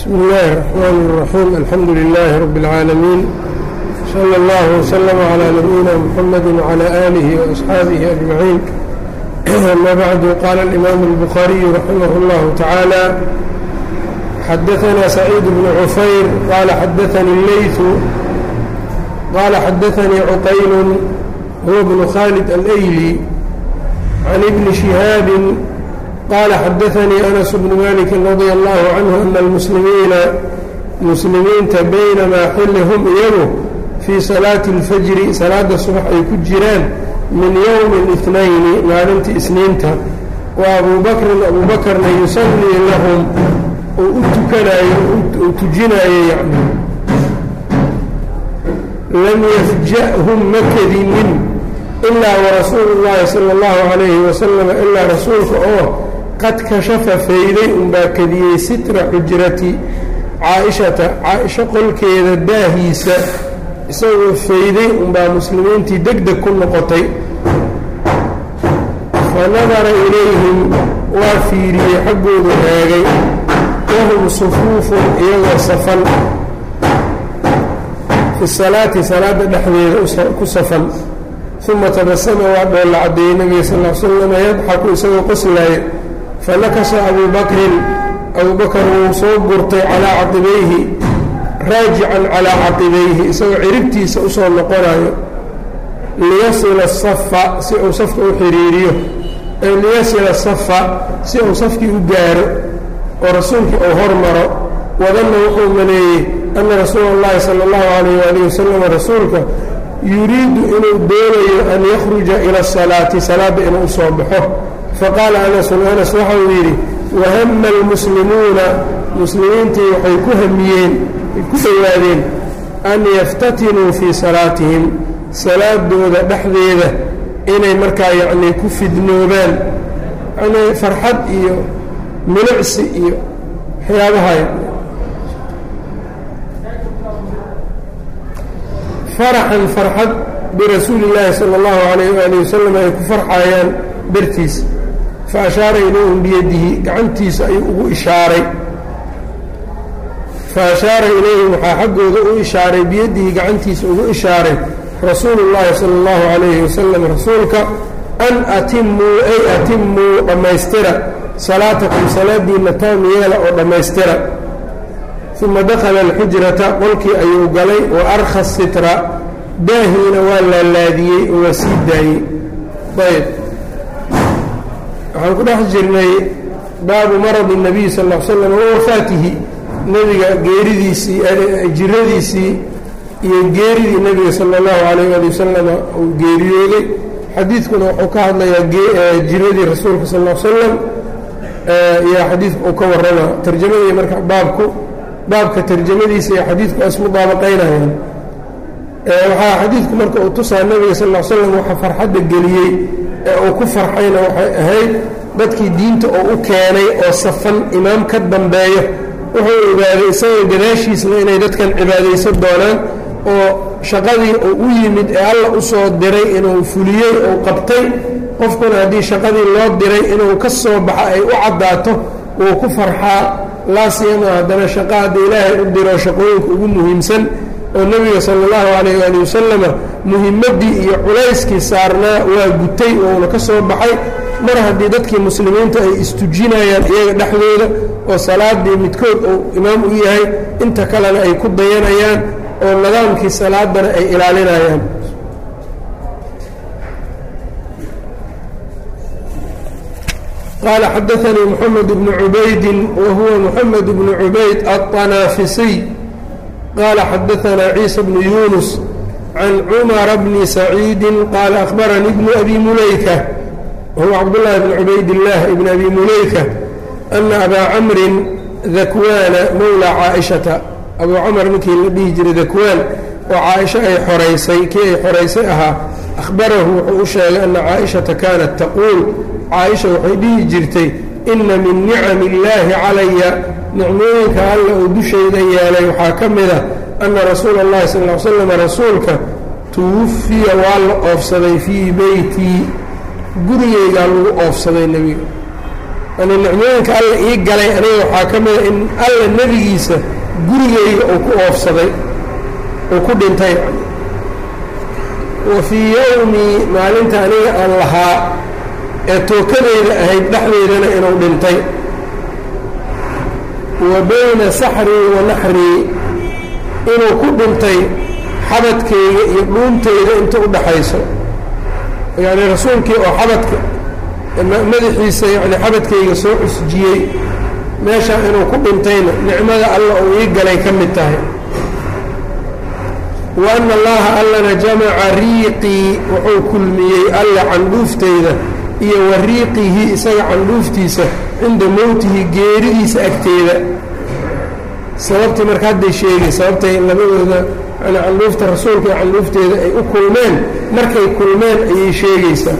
بسم الله الرحمن الرحيم الحمد لله رب العالمين صلى الله وسلم على نبينا محمد وعلى آله وأصحابه أجمعين أما بعد قال الإمام البخاري رحمه الله تعالى حدثنا سعيد بن عفير قال حدثني الليث قال حدثني عقيل هو ابن خالد الأيلي عن ابن شهاب قال حدثني أنس بن مالك رضي الله عنه أن المسلمين muslimiinta baynamaa xilli hum iyagu fii salaati اlfajri salaada subax ay ku jiraan min yowmi اlitnayni maalintii isniinta wa abuu bakrin abuu bakrna yusallii lahum uu u tukanayo uu tujinaayo yani lam yafja'hum ma kadinin ilaa warasuulu اllahi salى اllahu عalayhi wasalam ilaa rasuulka oo qad kashafa fayday unbaa kadiyey sitra xujrati caaishata caaisho qolkeeda daahiisa isagoo fayday unbaa muslimiintii deg deg ku noqotay fa nadara ilayhim waa fiiriyey xaggoodu eegay wahum sufuufun iyagoo safan fi salaati salaadda dhexdeeda ku safan uma tabasama waa dhoolla caddeeyey nebiga sal l slam yadxaku isagoo qoslaaya fanakasa abuu bakrin abuu bakar wuu soo gurtay calaa caqibayhi raajican calaa caqibayhi isagoo ciribtiisa usoo noqonayo liyasila asafa si uu safka u xiriiriyo ay liyasila safa si uu safkii u gaaro oo rasuulkii uu hormaro wadanna wuxuu maleeyey anna rasuula اllahi sala اllahu alayh waalih wasalam rasuulka yuriidu inuu doonayo an yakhruja ila asalaati salaadda inuu usoo baxo faqaala anasun anas waxa uu yidhi wahama almuslimuuna muslimiintii waxay ku hamiyeen ku dhowaadeen an yaftatinuu fii salaatihim salaadooda dhexdeeda inay markaa yacnii ku fidnoobaan yacnii farxad iyo milicsi iyo waxyaabaha faraxan farxad birasuuli illaahi sala allahu calayh waali wasalam ay ku farxayaan dartiisa fa ashaara ilayhim biyadihi gacantiisa ayuu ugu ishaaray fa ashaara ilayhim waxaa xaggooda u ishaaray biyadihi gacantiisa ugu ishaaray rasuulu llaahi sala allahu calayhi wasalam rasuulka an atimuu ay atimuu dhammaystira salaatakum salaadiinna taam yeela oo dhammaystira uma dakhala alxujrata qolkii ayuu galay wa arkha sitra daahiina waa laalaadiyey oo waa sii daayey ayb waxaan ku dhex jirnay baabu maradi الnabiy sal ا l slam wa wafaatihi nebiga geeridiisii jiradiisii iyo geeridii nebiga salى اllahu alayh ali wasalam uu geeriyooday xadiidkuna wuxuu ka hadlayaa jiradii rasuulka sal l slam iyo xadiidku uu ka warrama tarjamadii marka baabku baabka tarjamadiisa iyo xadiidku waa ismudaabaqaynayaan waxaa xadiidku marka uu tusaa nebiga sal l slam waxa farxadda geliyey ee uu ku farxayna waxay ahayd dadkii diinta oo u keenay oo safan imaam ka dambeeyo wuxuu ogaaday isagoo gadaashiisna inay dadkan cibaadaysan doonaan oo shaqadii uu u yimid ee alla u soo diray inuu fuliyey uu qabtay qofkuna haddii shaqadii loo diray inuu ka soo baxa ay u caddaato wuu ku farxaa laa siyama haddana shaqa hadda ilaahay u diro shaqooyinka ugu muhiimsan oo nebiga sala allahu calayh waali wasalama muhimaddii iyo culayskii saarnaa waa gutay ouna ka soo baxay mar haddii dadkii muslimiinta ay istujinayaan iyaga dhexdooda oo salaadii midkood uu imaam u yahay inta kalena ay ku dayanayaan oo nidaamkii salaadana ay ilaalinayaan qaala xadaanii moxamed bnu cubaydin wa huwa moxamed bnu cubayd aلطanaafisiy qال xdثna عيسى بن يuنس عن cمر بن سعيid qال أخبرني بن أbي مuلaykة وهو cبدالله بن عubayd اللh بن أbي مuلaykة أن أbا cمri ذakwاna mowlى cاaئشhaةa أbuu cمر ninkii la dhihi jiray ذakwاn oo caaئشha ay xoraysay kii ay xoraysay ahaa أخbarahu wuxuu u sheegay أنa cاaئشhaةa kanت تquuل caaئشha waxay dhihi jirtay إna min نicم اللahi calaya nicmooyinka alla uu dushayda yeelay waxaa ka mid a anna rasuula اllahi sal ly slam rasuulka tuwafiya waa la oofsaday fii beytii gurigaygaa lagu oofsaday nebiga yani nicmooyinka alla ii galay aniga waxaa ka mida in alla nebigiisa gurigayga uu ku oofsaday uu ku dhintay yani wa fii yowmii maalinta aniga aan lahaa ee tookadeyda ahayd dhexdeydana inuu dhintay wa bayna saxrii wa naxrii inuu ku dhintay xabadkayga iyo dhuuntayda inta u dhaxayso yacni rasuulkii oo xabadka madaxiisa yani xabadkayga soo cusjiyey meeshaa inuu ku dhintayna nicmada alla uu ii galay ka mid tahay wa ana allaha allana jamaca riiqii wuxuu kulmiyey alla candhuuftayda iyo wa riiqihi isaga candhuuftiisa cinda mowtihi geeridiisa agteeda sababtii marka hadday sheegay sababtay labadooda yani candhuufta rasuulka iyo candhuufteeda ay u kulmeen markay kulmeen ayay sheegaysaa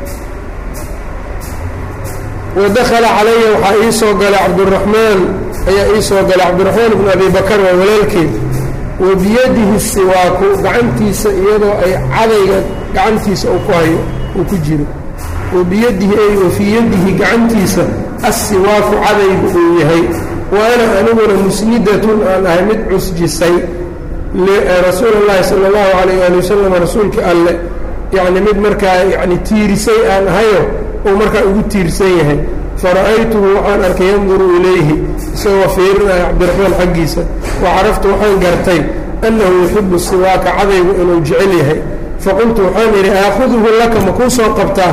wadakhala calaya waxaa ii soo galay cabduraxmaan ayaa ii soo galay cabdiraxmaan ibnu abi bakar waa walaalkeed wa biyadihi siwaaku gacantiisa iyadoo ay cadayga gacantiisa uu ku hayo uu ku jiro wa biyadihi ay wa fii yadihi gacantiisa assiwaaku cadaygu uu yahay wa ana aniguna musnidatun aan ahay mid cusjisay rasuul اllahi salى اllahu alayh ali wasalam rasuulka alle yani mid markaa yani tiirisay aan ahayo uu markaa ugu tiirsan yahay fara'aytuhu waxaan arkay yanduru ilayhi isagoo fiirinaya cabdiraxmaan xaggiisa wa caraftu waxaan gartay annahu yuxibu siwaaka cadaygu inuu jecel yahay faqultu waxaan idhi aakhuduhu laka ma kuu soo qabtaa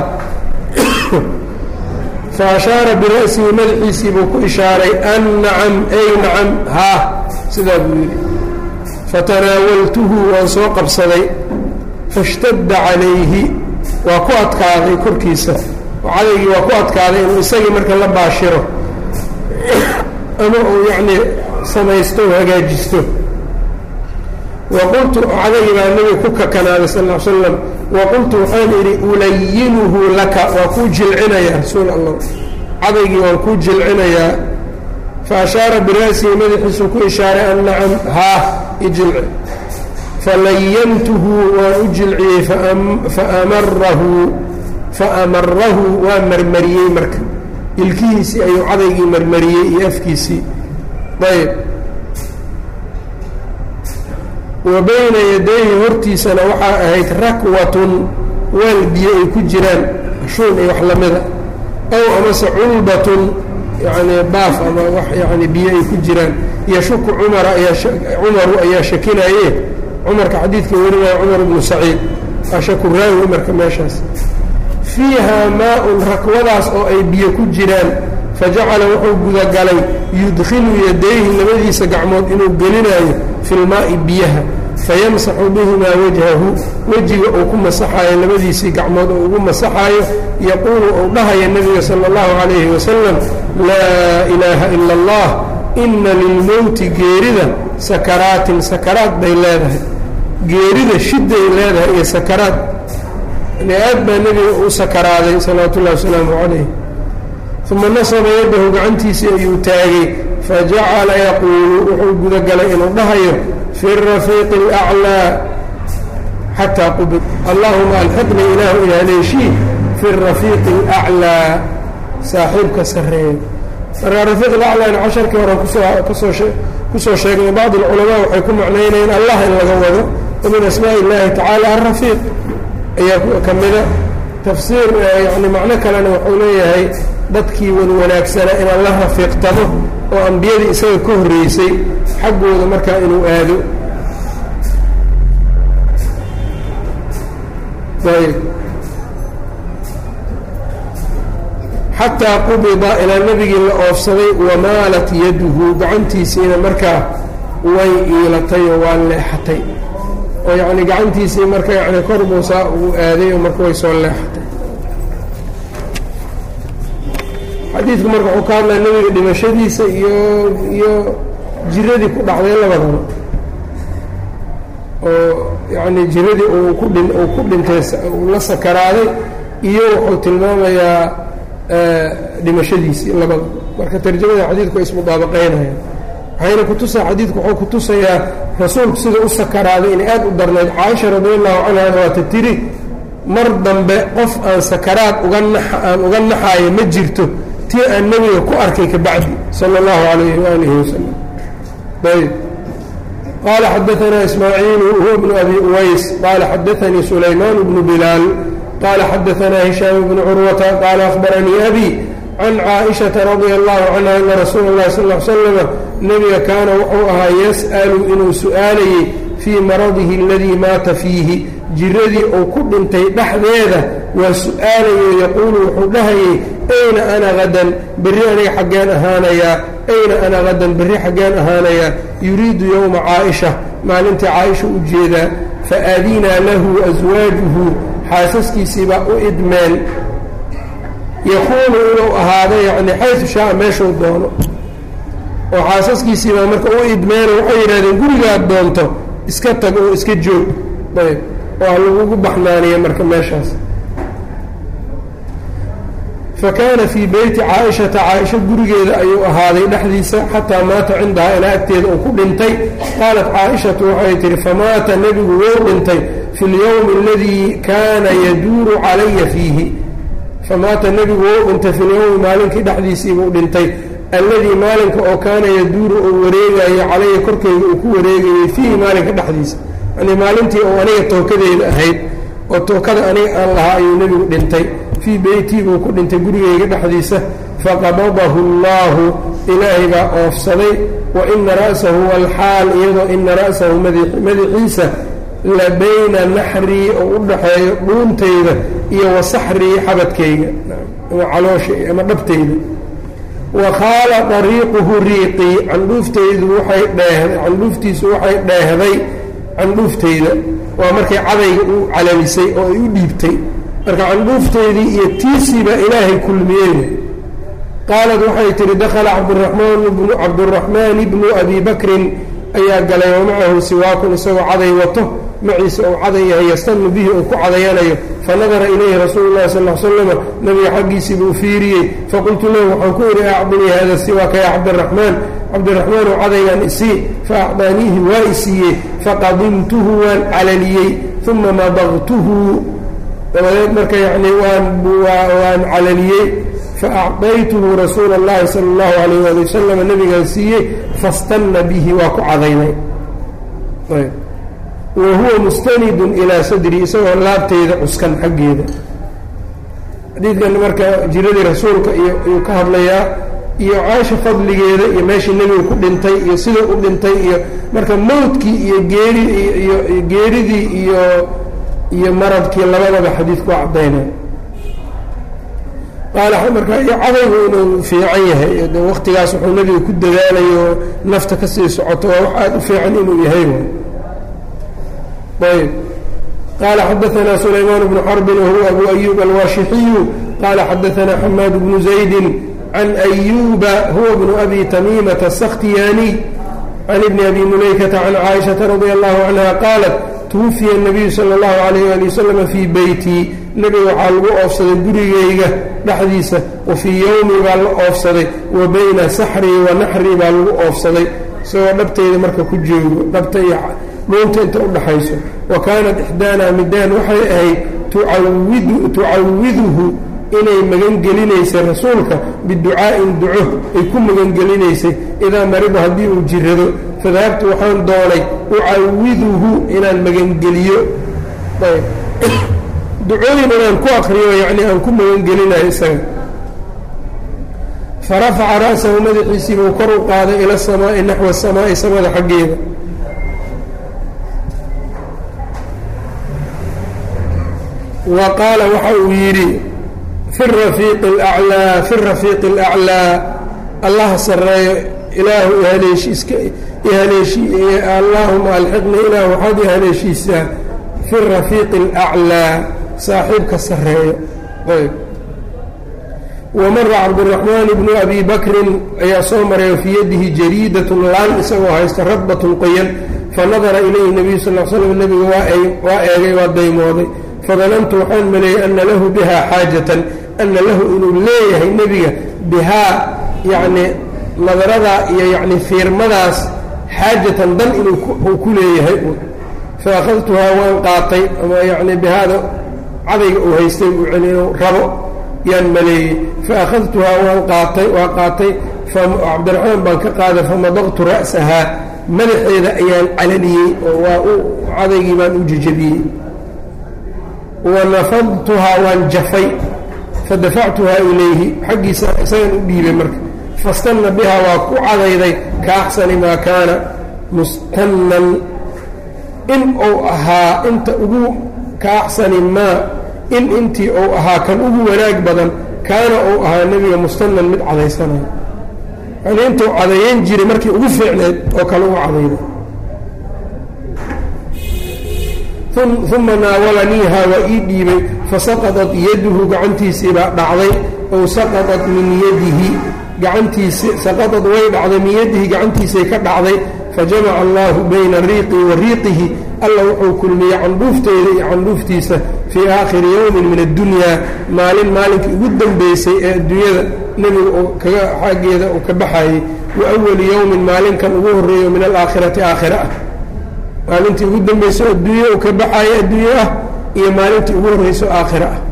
fa ashaara bira'sihi madaxiisii buu ku ishaaray an nacam ay nacam haa sidaa buu yidhi fatanaawaltuhu waan soo qabsaday fashtadda calayhi waa ku adkaaday korkiisa oo cadaygii waa ku adkaaday inuu isagii marka la baashiro ama uu yacnii samaysto oo hagaajisto wa qultu cadaygii baa nebiga ku kakanaaday sal ll slam wa qultu waxaan idhi ulayinuhu laka waa kuu jilcinayaa rasuul allah cadaygii waan kuu jilcinayaa fa ashaara bira'sihi madaxiisuu ku ishaaray an nacam haa ijilci falayantuhu waan u jilciyey faamarahu faamarahu waa marmariyey marka ilkihiisii ayuu cadaygii marmariyey iyo afkiisii ayb wa bayna yadayhi hortiisana waxaa ahayd rakwatun weel biyo ay ku jiraan shuun iyo wax lamida ow amase culbatun yacni baaf ama wax yani biyo ay ku jiraan yashuku cumara ayaa cumaru ayaa shakinaye cumarka xadiidka warinaya cumar bnu saciid waa shaku raawi marka meeshaas fiiha maa-un rakwadaas oo ay biyo ku jiraan fajacala wuxuu gudagalay yudkhilu yadayhi labadiisa gacmood inuu gelinayo fi lmaa'i biyaha fayamsaxu bihimaa wajhahu wejiga uu ku masaxaayo labadiisii gacmood oo ugu masaxaayo yaquulu uu dhahaya nebiga sala allahu calayhi wasalam laa ilaaha ila allah inna lilmowti geerida sakaraatin sakaraad bay leedahay geerida shiday leedahay iyo sakaraad yani aad baa nebiga u sakaraaday salawaatu ullahi wasalaamu calayh uma nasaba yaddahu gacantiisii ayuu taagay fajacala yaquulu wuxuu gudagalay inuu dhahayo fi rafiiqi اlأclىa xataa qubid allahuma alxiqni ilaahu ilaaleeshii fi rafiiqi اlأclىa saaxiibka sareeya marka rafiiq alaclaana casharkii horan kusoo kusoo sheegnay bacd اlculamaa waxay ku macnaynayeen allah in laga wado wa min asmaaءi اllahi tacaala arafiiq ayaa ka mida tafsiir yani macno kalena wuxuu leeyahay dadkii wan wanaagsanaa inaan la rafiiqtamo oo ambiyadii isaga ka horreysay xaggooda markaa inuu aado ayb xataa qubida ilaa nebigii la oofsaday wamaalat yaduhu gacantiisiina markaa way iilatay oo waa leexatay oo yacni gacantiisii marka yani kor muusaa uu aaday oo marka way soo leexatay xadiidku marka wuxuu ka hadlaya nebiga dhimashadiisa iyo iyo jiradii ku dhacday labadaba oo yacni jiradii uu ku dhin uu ku dhintay uu la sakaraaday iyo wuxuu tilmaamayaa dhimashadiisii labada marka tarjamada xadiidku ay ismudaabaqaynayaan waxayna kutusaa xadiidku wuxuu kutusayaa rasuulku sida u sakaraaday inay aad u darnayd caaisha radi allahu canhana waata tiri mar dambe qof aan sakaraad uga nax aan uga naxaayo ma jirto tii aan nebiga ku arkay ka bacdi sala allahu calayhi waalihi wasalam ayb qaala xadaanaa ismaaciilu huwa bnu abi uways qaala xadaanii sulaymaan bnu bilaal qaala xadaanaa hishaam bnu curwata qaala akhbaranii abi can caaishata radia allahu canha ana rasuula اllahi sal l slama nebiga kaana wuxuu ahaa yas'alu inuu su'aalayey fii maradihi aladii maata fiihi jiradii uu ku dhintay dhexdeeda waa su'aalayo yaquulu wuxuu dhahayey ayna ana hadan berri aniga xaggeen ahaanayaa ayna ana hadan berri xaggeen ahaanayaa yuriidu yowma caaisha maalintii caaisha u jeedaa faadinaa lahu aswaajuhu xaasaskiisiibaa u idmeen yakuunu inuu ahaado yacni xaysu shaaa meeshuu doono oo xaasaskiisiibaa marka u idmeeno waxay yidhahdeen gurigaad doonto iska tag oo iska joog ayb oo ha lagugu baxnaaniya marka meeshaas fa kaana fii beyti caaishata caaisha gurigeeda ayuu ahaaday dhexdiisa xataa maata cindahaa ilaa agteeda uu ku dhintay qaalat caaishatu waxay tihi famaata nebigu wou dhintay fi اlyowmi aladii kaana yaduuru calaya fiihi famaata nebigu wou dhintay fi lyowmi maalinkii dhexdiisiibuu dhintay alladii maalinka oo kaana yaduuru uu wareegayo calaya korkeyga uu ku wareegayey fiihi maalinka dhexdiisa yani maalintii oo aniga tookadeeda ahayd oo tookada aniga aan lahaa ayuu nebigu dhintay fii beytii buu ku dhintay gurigeyga dhexdiisa faqabadahu allaahu ilaahay baa oofsaday wa ina ra'sahu walxaal iyadoo ina ra'sahu madaxiisa la bayna naxrii oo u dhaxeeyo dhuuntayda iyo wa saxrii xabadkayga ama caloosha ama dhabtayda wa khaala dariiquhu riiqii candhuuftaydu waxay dheehday candhuuftiisu waxay dheehday candhuuftayda waa markay cadayga u calalisay oo ay u dhiibtay marka candhuuftaydii iyo tiisiibaa ilaahay kulmiyeyna qaalad waxay tihi dakhala cabduramaan bnu cabduraxmaan bnu abi bakrin ayaa galay wa macahu siwaakun isagoo caday wato maciise uu caday yahay yastanu bihi uu ku cadayanayo fanadara ilayhi rasuulu llahi sal l slama nabiga xaggiisii buu fiiriyey faqultu lahu waxaan ku idhi acdinii hada siwaaka ya cabdiraxmaan cabdiraxmaan oo cadaygan isii faacdaaniihi waa isiiyey faqadimtuhu waan calaliyey uma madaqtuhu dabadeed marka yacni waan waan calaliyey faacdaytuhu rasuula اllahi sala اllahu alayh ali wasalam nabigaan siiyey fastanna bihi waa ku cadaynay wa huwa mustanidun ilaa sadri isagoo laabteyda cuskan xaggeeda xadiidkan marka jiradii rasuulka iyo ayuu ka hadlayaa iyo caasha fadligeeda iyo meeshii nebiga ku dhintay iyo sidau u dhintay iyo marka mawdkii iyo geeri iyo geeridii iyo iyo maradkii labadaba xadiidku waa caddaynay qaala marka iyo cadaygu inuu fiican yahay de waktigaas wuxuu nebiga ku dadaalayo nafta ka sii socoto waa wax aada u fiican inuu yahay ayb qaala xadaanaa sulaymaan bnu xarbin wahuwa abu ayub alwaashixiyu qaala xadaanaa xamaad bnu zaydin can ayuba huwa bnu abi tamiimata asakhtiyaaniy can ibni abi mulaykata can caaishata radia allahu canha qaalat twufiya الnabiyu salى اllahu alayh ali waslama fii beytii nebiga waxaa lagu oofsaday gurigayga dhexdiisa wa fii yowmi baa la oofsaday wa bayna saxrii wa naxrii baa lagu oofsaday isagoo dhabtayda marka ku joogo dhabta iyo dhuunta inta u dhaxayso wa kaanat ixdaana midaan waxay ahayd tucawiduhu inay magangelinaysay rasuulka biducaa'in duco ay ku magangelinaysay idaa mariba haddii uu jirado fadahabtu waxaan doonay ucawiduhu inaan magangeliyo ducooyin inaan ku akriyo yacni aan ku magangelinayo isaga farafaca ra'sahu madaxiisii buu kor u qaaday ila asamaa'i naxwa asamaa'i samada xaggeeda wa qaala waxa uu yidhi fi rafiiqi alaclaa fi rafiiqi alaclaa allaha sarreeyo ilaahu ihaleeshiiska ihaleeshi allaahuma alxiqni ilaah waxaad ihaleeshiisaa fi rafiiqi alaclaa saaxiibka sarreeyo ayb wamara cabdiraxmaan bnu abi bakrin ayaa soo maray fii yadihi jariidatun laan isagoo haysta radbatun qoyan fanadara ilayhi nabiyu sal l slam nebiga waa eegay waa daymooday fadanantu waxaan maleeyey ana lahu bihaa xaajatan ana lahu inuu leeyahay nebiga bihaa yacnii nadaradaa iyo yacni fiirmadaas xaajatan dan inuu ku leeyahay fa akhadtuhaa waan qaatay ama yacni bihaada cadayga uu haystay uu celi inuu rabo yaan maleeyey faakhadtuhaa waan qaatay waa qaatay cabdiraxmaan baan ka qaaday famadaqtu ra'sahaa madaxeeda ayaan calaniyey oo waa u cadaygii baan u jejabiyey wanafadtuhaa waan jafay fadafactuhaa ilayhi xaggiisa isagan u dhiibay marka fastanna bihaa waa ku cadayday ka axsani maa kaana mustannan in uu ahaa inta ugu ka axsani maa in intii uu ahaa kan ugu wanaag badan kaana uu ahaa nebiga mustannan mid cadaysanayo yani intuu cadayan jiray markii ugu fiicneed oo kale ugu cadayday uma naawalaniihaa waa ii dhiibay fasaqadat yaduhu gacantiisiibaa dhacday ow saqadat min yadihi gacantiisi saqadat way dhacday min yadihi gacantiisay ka dhacday fajamaca allaahu bayna riiqii wa riiqihi alla wuxuu kulmiyey candhuufteeda iyo candhuuftiisa fii aakhiri yowmin min addunyaa maalin maalinkii ugu dambaysay ee adduunyada nebiga uu kaga xaggeeda uu ka baxayey wa awali yowmin maalinkan ugu horreeyo min alaakhirati aakhira ah maalintii ugu dambayso adduunye uu ka baxaayo adduunye ah iyo maalintii ugu horreyso aakhira ah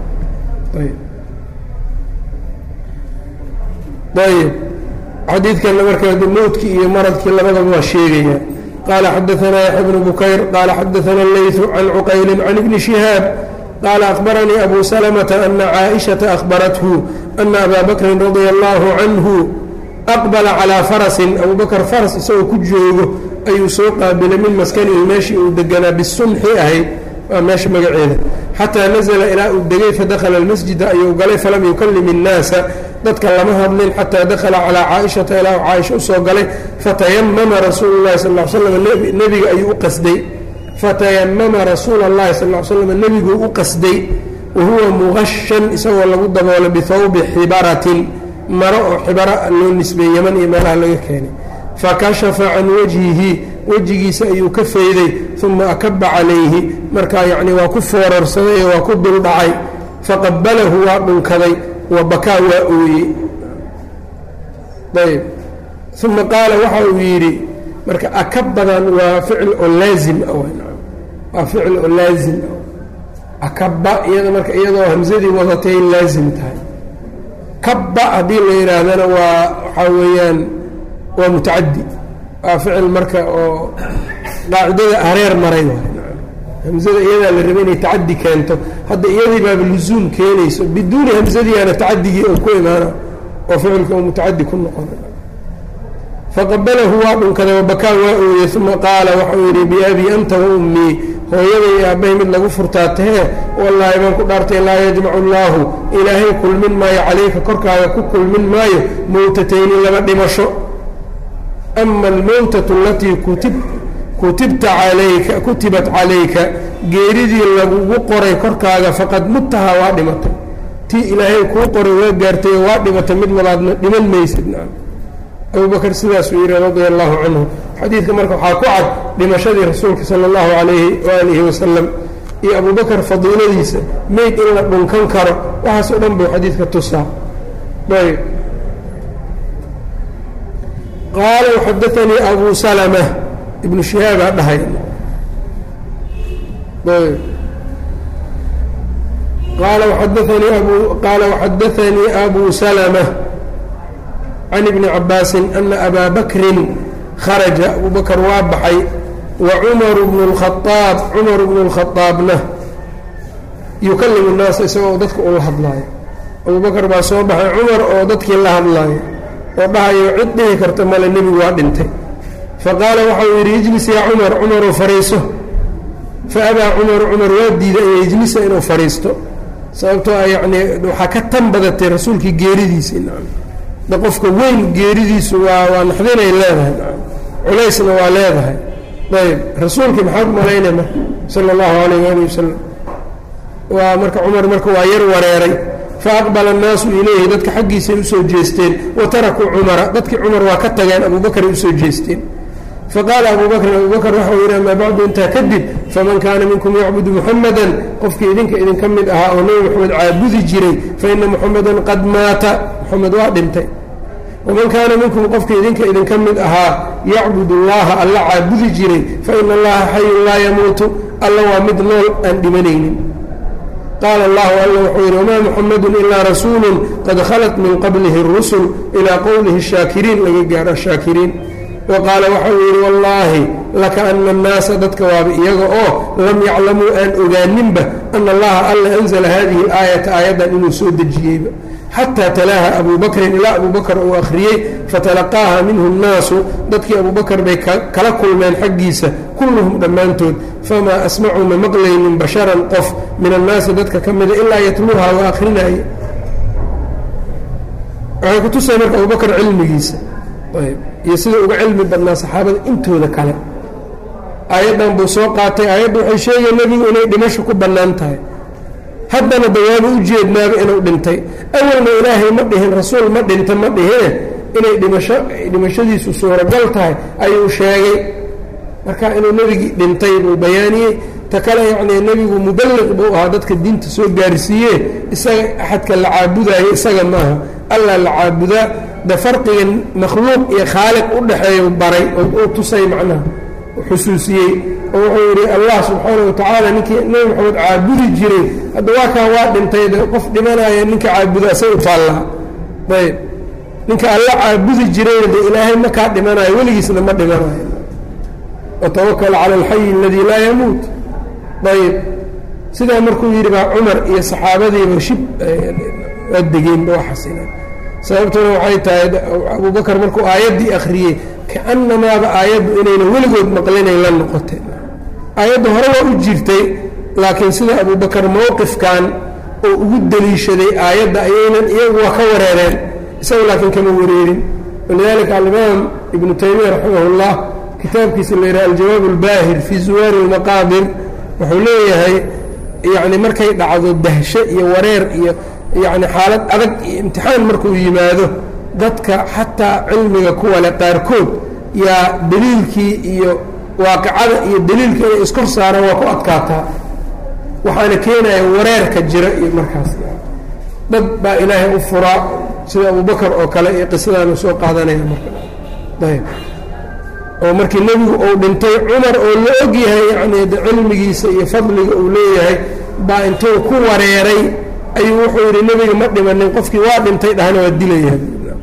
ayb xadiidkanna marka mowdkii iyo maradkii labadaba waa sheegaya qaala xadaanaa yaxya bnu bukayr qaala xadaana leytu can cuqayli can ibni shihaab qaala akhbaranii abu salamata ana caaishata akhbarathu ana abaa bakrin radia allahu canhu aqbala calaa farasin abuu bakr faras isagoo ku joogo ayuu soo qaabilay min maskanihi meeshii uu deganaa bisunxi ahayd waa meesha magaceeda xataa nazla ilaa uu degay fadakhala almasjida ayuu galay falam yukallim innaasa dadka lama hadlin xataa dakhala calaa caaishata ilaa uu caaisha usoo galay fatayamama rasuulu llahi sal l slam nebiga ayuu u qasday fatayamama rasuula اllahi sal l slam nebiguu u qasday wa huwa muqashan isagoo lagu daboolay bihawbi xibaratin maro oo xibara loo nisbeeyey yaman iyo meelaha laga keenay fakashafa can wajhihi wejigiisa ayuu ka fayday uma akaba calayhi markaa yacni waa ku foorarsaday ee waa ku duldhacay faqabalahu waa dhunkaday wa bakaa waa ooyey ayb uma qaala waxa uu yidhi marka akabadan waa ficil oo laazim ah waa ficil oo laazim ah akaba iyada marka iyadoo hamsadii wadatay laazim tahay kaba haddii la yidhaahdana waa waxaa weeyaan waa mutacadi waa ficil marka oo qaacidada hareer maray hamzada iyadaa la rabay inay tacadi keento hadda iyadii baaba lusuum keenayso biduuni hamsadiiana tacadigii oo ku imaana oo ficilka oo mutacadi ku noqona faqabalahu waa dhunkaday wabakaa waa ooyey uma qaala waxau yidhi biabii anta wa ummii hooyaday iyo aabbahay mid lagu furtaa tahee wallaahi baan ku dhaartay laa yajmacu allaahu ilaahay kulmin maayo calayka korkaaga ku kulmin maayo mowtatayni laba dhimasho ama almowtatu alatii kutib kutibta calayka kutibat calayka geeridii lagugu qoray korkaaga faqad mutaha waa dhimatay tii ilaahay kuu qoray waa gaartay waa dhimatay mid labaadna dhiman maysid abu bakr sidaasuu yidhi radia allahu canhu xadiidka marka waxaa ku cad dhimashadii rasuulka sala allahu calayhi waalihi wasalam iyo abu bakr fadiiladiisa meyd in la dhunkan karo waxaas o dhan buu xadiidka tusaa ayb qaala xadaanii abu salma ibnu shihaabaa dhahay qaala xadaanii abu qaala waxadaanii abu salma can ibni cabaasin ana abaa bakrin kharaja abu bakr waa baxay wa cumaru bnu اlkhaaab cumaru bnu اlkhaaabna yukallimu الnaasa isagoo dadka ula hadlaayo abu bakr baa soo baxay cumar oo dadkii la hadlaayo oo dhahayo cid dhihi karta male nebigu waa dhintay faqaala waxau yidhi ijlis yaa cumar cumaruu fadhiiso faabaa cumaru cumar waa diiday an yejlisa inuu fadhiisto sababtoo a yacnii waxaa ka tan badatay rasuulkii geeridiisii nacam da qofka weyn geeridiisu waa waa naxdinay leedahay nacam culaysna waa leedahay ayb rasuulkii maxaad malaynay marka sala allahu calayh waali wasalam waa marka cumar marka waa yar wareeray faaqbala annaasu ilayhi dadka xaggiisay usoo jeesteen wa tarakuu cumara dadkii cumar waa ka tageen abubakray usoo jeesteen faqaala abu bakrin abu bakr waxau yidhi amaa bacdu intaa kadib faman kaana minkum yacbudu muxamadan qofkii idinka idinka mid ahaa oo nebi moxamed caabudi jiray faina muxamadan qad maata moxamed waa dhintay waman kaana minkum qofkii idinka idinka mid ahaa yacbud allaha alla caabudi jiray faina allaha xayun laa yamuutu alla waa mid nool aan dhimanaynin qaala allahu alla wuxuu yidhi wamaa muxamadu ilaa rasuulu qad khalat min qablihi اrusul ilaa qowlihi shaakiriin laga gaaro ashaakiriin wa qaala waxau yidhi wallaahi laka ana annaasa dadka waaba iyaga oo lam yaclamuu aan ogaaninba ana allaha alla anzala hadihi اlaayata aayaddan inuu soo dejiyeyba xataa talaaha abuu bakrin ilaa abuu bakr uu akhriyey fatalaqaaha minhu nnaasu dadkii abuu bakr bay kala kulmeen xaggiisa kulluhum dhammaantood famaa asmacuu ma maqlaynin basharan qof min annaasi dadka ka mida ilaa yatluuha waa akhrinaaye waxay ku tusay marka abuu bakr cilmigiisa ayb iyo sida uga cilmi badnaa saxaabada intooda kale aayaddan buu soo qaatay aayadda waxay sheegaya nebigu inay dhimasho ku bannaan tahay haddana dawaaba u jeednaaba inuu dhintay awalna ilaahay ma dhihin rasuul ma dhinta ma dhihine inay dhimasho dhimashadiisu suuragal tahay ayuu sheegay marka inuu nebigii dhintay buu bayaaniyey ta kale yacnii nebigu muballiq buu ahaa dadka diinta soo gaarsiiye isaga axadka la caabudaayo isaga maaha allah la caabudaa de farqiga makhluuq iyo khaaliq u dhexeeya baray oo uu tusay macnaha xusuusiyey oo wuxuu yidhi allah subxaanau watacaala ninkii nebi maxamed caabudi jiray hadda waa kaa waa dhintay de qof dhimanaya ninka caabuda asay u taallaa ayb ninka alla caabudi jirayna de ilaahay ma kaa dhimanayo weligiisna ma dhimanayo watawakal cala alxayi aladii laa yamuut ayb sidaa markuu yidhi baa cumar iyo saxaabadiiba shib waa degeenba waa xasileen sababtuna waxay tahay abuu bakar markuu aayaddii akhriyey kaannamaaba aayaddu inayna weligood maqlinay la noqotay aayadda hore waa u jirtay laakiin sida abuu bakar mowqifkan oo ugu deliishaday aayadda ayaynan iyagu waa ka wareereen isaga laakiin kama wareerin walidaalika alimaam ibnu taymiya raximah اllah kitaabkiisa la yidhaha aljawaab اlbaahir fii zuwaari اlmaqaadir wuxuu leeyahay yacni markay dhacdo dahsho iyo wareer iyo yacni xaalad adag iyo imtixaan markuu yimaado dadka xataa cilmiga kuwale qaarkood yaa deliilkii iyo waaqicada iyo deliilka inay iskor saaraan waa ku adkaataa waxaana keenaya wareerka jira iyo markaas dad baa ilaahay u furaa sida abubakar oo kale iyo qisadaanu soo qaadanaya marka ayb oo markii nebigu uu dhintay cumar oo la og yahay yacni cilmigiisa iyo fadliga uu leeyahay baa intuu ku wareeray ayuu wuxuu yidhi nebiga ma dhimanin qofkii waa dhintay dhahna waa dilayahay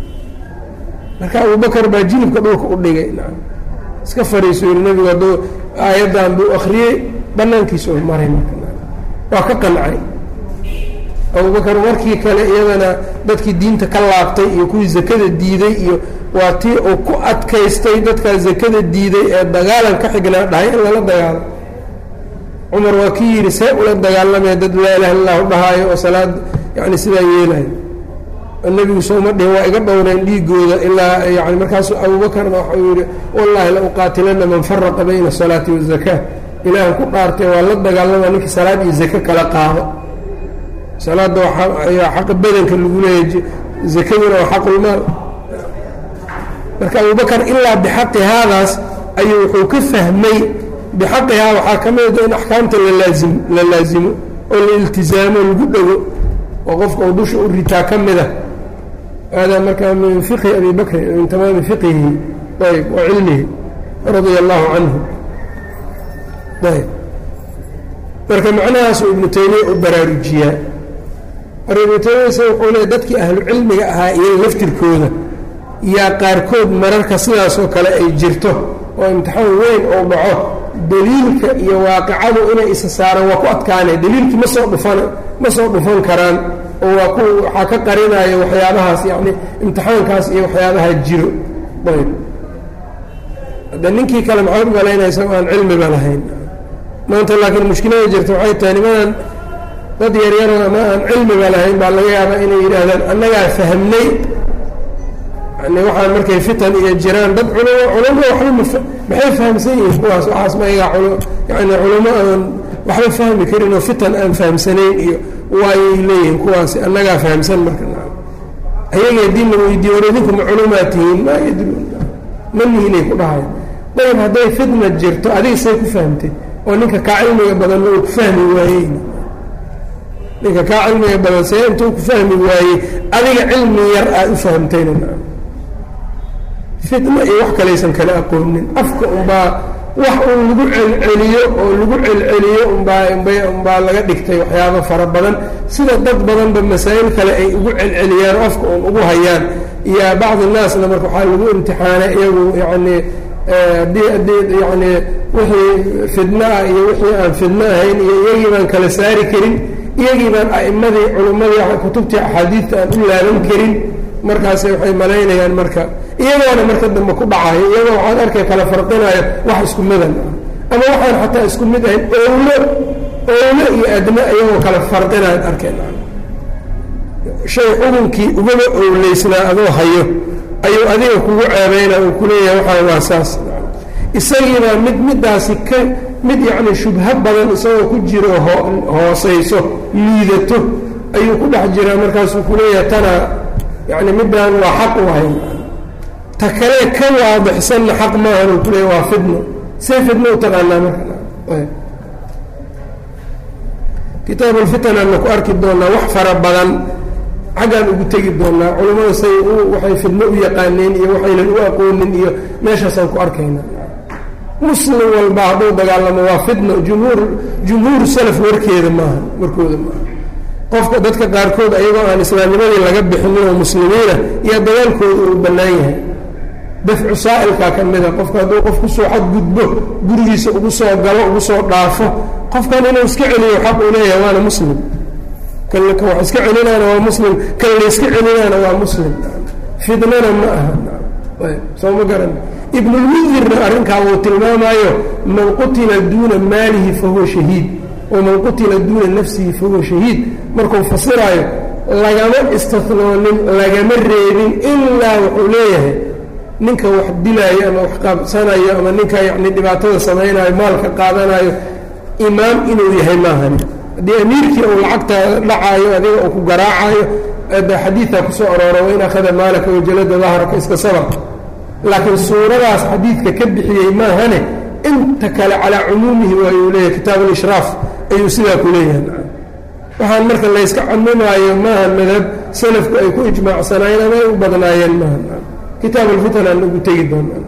marka abubakar baa jilibka dhulka u dhigay iska fariiso yidhi nebigu hadduu aayaddan buu akhriyey bannaankiisa u maray waa ka qancay abubakar markii kale iyadana dadkii diinta ka laabtay iyo kuwii zakada diiday iyo waa tii uu ku adkaystay dadkaa zakada diiday ee dagaalan ka xignaa dhahay in lala dagaalo cumar waa kii yidhi see ula dagaalamaya dad laa ilaha illahu dhahaayo oo salaad yani sidaa yeelayo nebigu sooma dhihin waa iga dhowreen dhiigooda ilaa yani markaasu abuubakarna waxau yidhi wallaahi la uqaatilana man faraqa bayna asalaati wazakaa ilaahan ku dhaartay waa la dagaalama ninkii salaad iyo zake kala qaado salaadda waa xaqa badanka lagu leeyahy zakaduna waa xaqulmaal marka abubakar ilaa bixaqi haadaas ayuu wuxuu ka fahmay bixaqihaa waxaa ka mida in axkaamta lalaazim la laazimo oo la iltizaamo lagu dhego oo qofka uu dusha u ritaa ka mida hada marka min fiqhi abi bakrin min tamaami fiqihi ayb wa cilmihi radia allahu canhu ayb marka macnahaasuu ibnu taymiya u baraarujiyaa marka ibnu taymiyasa wuxuu leey dadkii ahlu cilmiga ahaa iyo laftirkooda yaa qaarkood mararka sidaasoo kale ay jirto oo imtixaan weyn oo dhaco daliilka iyo waaqicadu inay isa saaraan waa ku adkaanay daliilkii ma soo dhufan ma soo dhufan karaan oo waa ku waxaa ka qarinaya waxyaabahaas yacni imtixaankaas iyo waxyaabaha jiro ayb hadda ninkii kale maxaad u malaynaysa o aan cilmiba lahayn maanta laakiin mushkilada jirta waxay tahay nimadan dad yaryaroo ama aan cilmiba lahayn baa laga yaabaa inay yidhaahdaan annagaa fahmnay yani waxaan markay fitan iyo jiraan dad culamo culamo waxba maxay fahamsan yihiin kuwaas waxaas ma iga yani culamo aan waxba fahmi karin oo fitan aan fahamsanayn iyo waayay leeyihiin kuwaasi annagaa fahamsan marka ayaga haddii la weydiiyo war idinku ma culumaa tihiin maa yadruun ma nihinay ku dhahayo dayb hadday fitna jirto adiga say ku fahamtay oo ninka kaa cilmiga badanna uu ku fahmi waayeyna ninka kaa cilmiga badan see intuu ku fahmi waayey adiga cilmi yar aad u fahamtayna fitna iyo wax kalaysan kala aqoonin afka unbaa wax uun lagu celceliyo oo lagu celceliyo umbaa umbaa laga dhigtay waxyaabo fara badan sida dad badanba masaa'il kale ay ugu celceliyaan afka uun ugu hayaan iyo bacdi naasna marka waxaa lagu imtixaanay iyagu yacni haddii haddii yacni wixii fidno ah iyo wixii aan fidno ahayn iyo iyagii baan kala saari karin iyagii baan a'immadii culummadii kutubtii axaadiidta aan u laaban karin markaas waxay malaynayaan marka iyagoona marka dambe ku dhacayo iyagoo waxaad arkay kala farqinayo wax isku midan ah ama waxaan xataa isku mid ahayn owlo owlo iyo adna iyagoo kala farqinaad arkeen shay xukunkii ugaba owleysnaa adoo hayo ayuu adiga kugu ceebayna uu kuleeyahay waxaa waa saas isagiibaa mid middaasi ka mid yacni shubho badan isagoo ku jiro hoosayso liidato ayuu ku dhex jiraa markaasuu kuleeyahay tana yacni middaan waa xaq u ahayn ta kale ka waadixsanna xaq maahan uu kuleeyahy waa fidno see fidno u taqaanaa marka kitaab alfitan aana ku arki doonaa wax fara badan xaggaan ugu tegi doonaa culammada say waxay fidno u yaqaaneen iyo waxaynan u aqoonin iyo meeshaasaan ku arkayna muslim walba hadduu dagaalamo waa fidno jumhuur jumhuuru salaf warkeeda maaha warkooda maaha qofka dadka qaarkood ayagoo aan islaamnimadii laga bixinin oo muslimiina iyo dagaalkooda uu bannaan yahay dafcu saa'ilkaa ka mida qofka hadduu qof kusoo xadgudbo gurigiisa ugu soo galo ugu soo dhaafo qofkan inuu iska celiyo xaq uu leeyahay waana muslim kan wax iska celinaana waa muslim kan la iska celinaana waa muslim fidnana ma aha soo ma garan ibnulmundirna arrinkaa uu tilmaamaayo man qutila duuna maalihi fahuwa shahiid waman qutila duuna nafsihi fahuwa shahiid markuu fasiraayo lagama istathnoonin lagama reebin ilaa wuxuu leeyahay ninka wax dilaayo ama wax qaabsanayo ama ninka yacni dhibaatada samaynayo maalka qaadanayo imaam inuu yahay maahani haddii amiirkii uu lacagta dhacaayo adiga uu ku garaacayo xadiidaa kusoo aroora wain akhada maalaka wajalada dahraka iska sabar laakiin suuradaas xadiidka ka bixiyey maahane inta kale calaa cumuumihi waayuu leeyahay kitaab alishraaf ayuu sidaa ku leeyahay waxaan marka layska camimaayo maaha madhab salafku ay ku ijmaacsanaayeen ama ay u badnaayeen maaha kitaab alfitan aan ugu tegi doonaa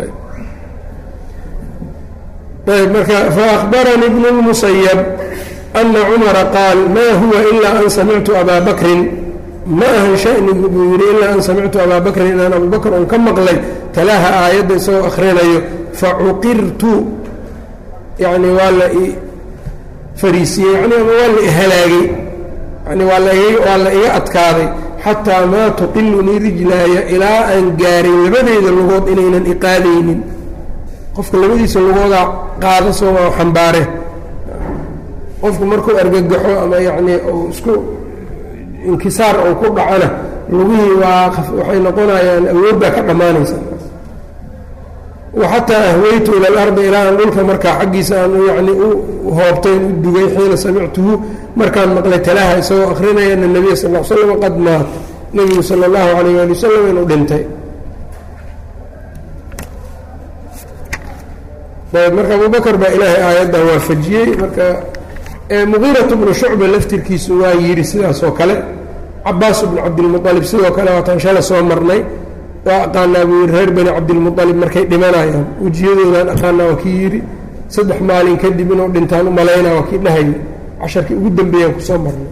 ayb marka faأخbaranii bn الmusayb أna cumara qaal ma huwa ilaa an samictu abaa bakrin ma ahan shanigu buu yidhi ilaa an samictu abaa bakrin inaan abu bakr un ka maqlay talaaha aayadda isagoo akhrinayo facuqirtu yani waa la i fariisiyey yani ama waa la ihalaagay yani waa waa la iga adkaaday xataa maa tuqilunii rijlaaya ilaa aan gaaray labadeyda lugood inaynan iqaadaynin qofka labadiisa lugoodaa qaada sooma xambaare qofku markuu argagaxo ama yacnii uu isku inkisaar uu ku dhacona lugihii waa waxay noqonayaan awoodbaa ka dhammaanaysa waxataa ahweytu ila alardi ilaa aan dhulka markaa xaggiisa aan yacni u hoobtayn u dugay xiina samictuhu markaan maqlay talaha isagoo akrinaya ana nebiya sal l slam qad maat nebigu sala allahu calayh waali wasalam inuu dhintay ayb marka abubakr baa ilaahay aayaddan waafajiyey marka muqiiratu bnu shucba laftirkiisu waa yidhi sidaas oo kale cabaas bnu cabdilmualib sidoo kale waataan shala soo marnay waa aqaanaa buu yidhi reer bani cabdilmualib markay dhimanayaan wejiyadoodaan aqaanaa waa kii yidhi saddex maalin kadib inuu dhintaan u malaynaa waa kii dhahayay casharkii ugu dambeeyaan kusoo marnay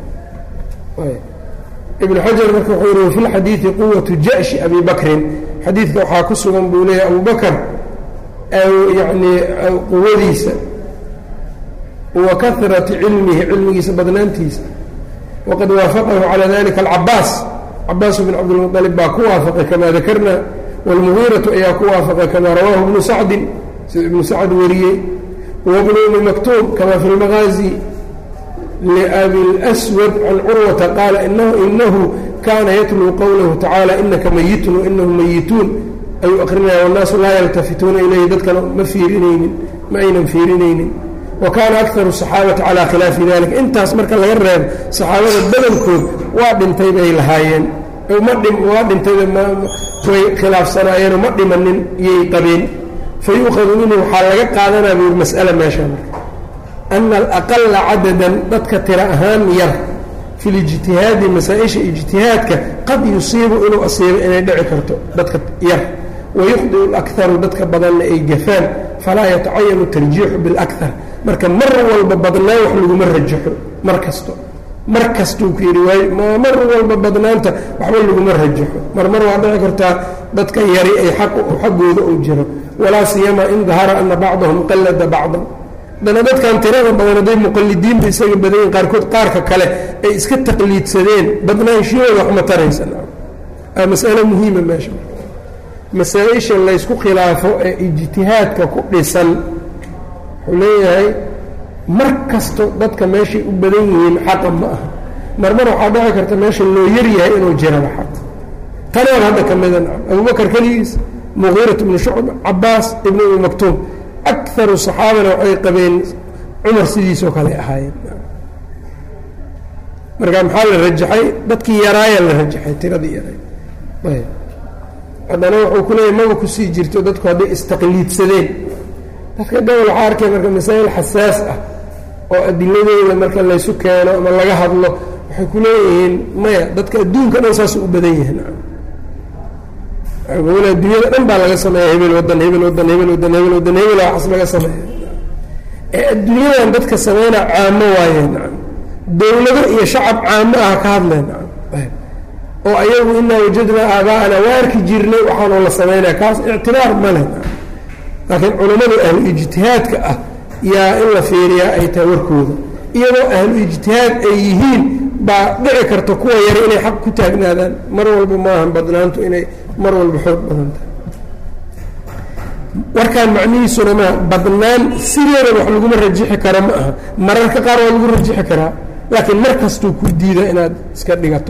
ibnu xajar marka wuxuu yihi wafi lxadiidi quwatu jashi abi bakrin xadiidka waxaa ku sugan buu leeyahy abu bakr yani quwadiisa wa karati cilmihi cilmigiisa badnaantiisa waqad waafaqahu calى dalika alcabaas cabaas bn cabdilmuطalib baa ku waafaqay kama dakarna wاlmugiiratu ayaa ku waafaqay kama rawaahu ibnu sacdin sida ibnu sacd wariyey wabnu umi maktuum kama fi lmagaazi liabi اlأswad can curwata qaala inahu kana yatluu qowlahu tacaalى inaka mayitun wainahu mayituun ayuu akrinaya wannaasu laa yaltafituuna ilayhi dadkana ma fiirinaynin ma aynan fiirinaynin wa kaana akaru saxaabati calaa khilaafi dalika intaas marka laga reebo saxaabada badankood waa dhintay bay lahaayeen ma waa dhintayba way khilaafsanaayeenoo ma dhimanin iyay qabeen fa yuuqadu minhu waxaa laga qaadanaa buu yiri mas'ala meesha marka ana alaqala cadadan dadka tira ahaan yar fi lijtihaadi masaa-isha ijtihaadka qad yusiibu inuu asiibo inay dhici karto dadka yar wayukhdiu alakharu dadka badanna ay gafaan falaa yatacayanu tarjiixu biاlakar marka mar walba badnaan wax laguma rajaxo mar kasto mar kastuu ku yidhi waay mar walba badnaanta waxba laguma rajaxo mar mar waa dhici kartaa dadka yari ay xaggooda uu jiro walaa siyama in dahara ana bacdahum qallada bacdan haddana dadkan tirada badan hadday muqalidiinba isaga badayin qaarkood qaarka kale ay iska taqliidsadeen badnaanshiyooda waxma taraysa masale muhiima meesha masaa-isha laysku khilaafo ee ijtihaadka ku dhisan wuxuu leeyahay mar kasto dadka meeshay u badan yihiin xaqa ma aha marmar waxaa dhici karta meesha loo yaryahay inuu jiraba xaq tanaan hadda ka mida abubakar keligiis muqiirat ibnu shucb cabaas ibnu umi maktuum akaru saxaabana waxay qabeen cumar sidiisoo kale ahaayeen marka maxaa la rajaxay dadkii yaraaya la rajaxay tiradii yaray ayb haddana wuxuu ku leeyahy maba kusii jirto dadku hadday istaqliidsadeen dadka gobol waxaa arkay marka masaa'il xasaas ah oo adiladeeda marka laysu keeno ama laga hadlo waxay ku leeyihiin maya dadka adduunka dhan saasuu u badan yihiin adduunyada dhan baa laga sameeya hebel wadan hebel wadan hebel wadan hebel wadan hebel waxas laga sameeya ee adduunyadan dadka sameynaa caamo waayeen dowlado iyo shacab caamo ah ka hadleen oo ayagu inaa wajadnaa aabaa'ana waa arki jirnay waxaanoo la sameynaya kaas ictibaar ma leh laakiin culammada ahlu ijtihaadka ah yaa in la fiiriyaa ay tahay warkooda iyadoo ahlu ijtihaad ay yihiin baa dhici karta kuwa yare inay xaq ku taagnaadaan mar walba maahan badnaantu inay mar walba xoog badan tahay warkaan macnihiisuna maa badnaan sideedan wax laguma rajixi karo ma aha mararka qaar waa lagu rajixi karaa laakiin mar kastuu ku diida inaad iska dhigato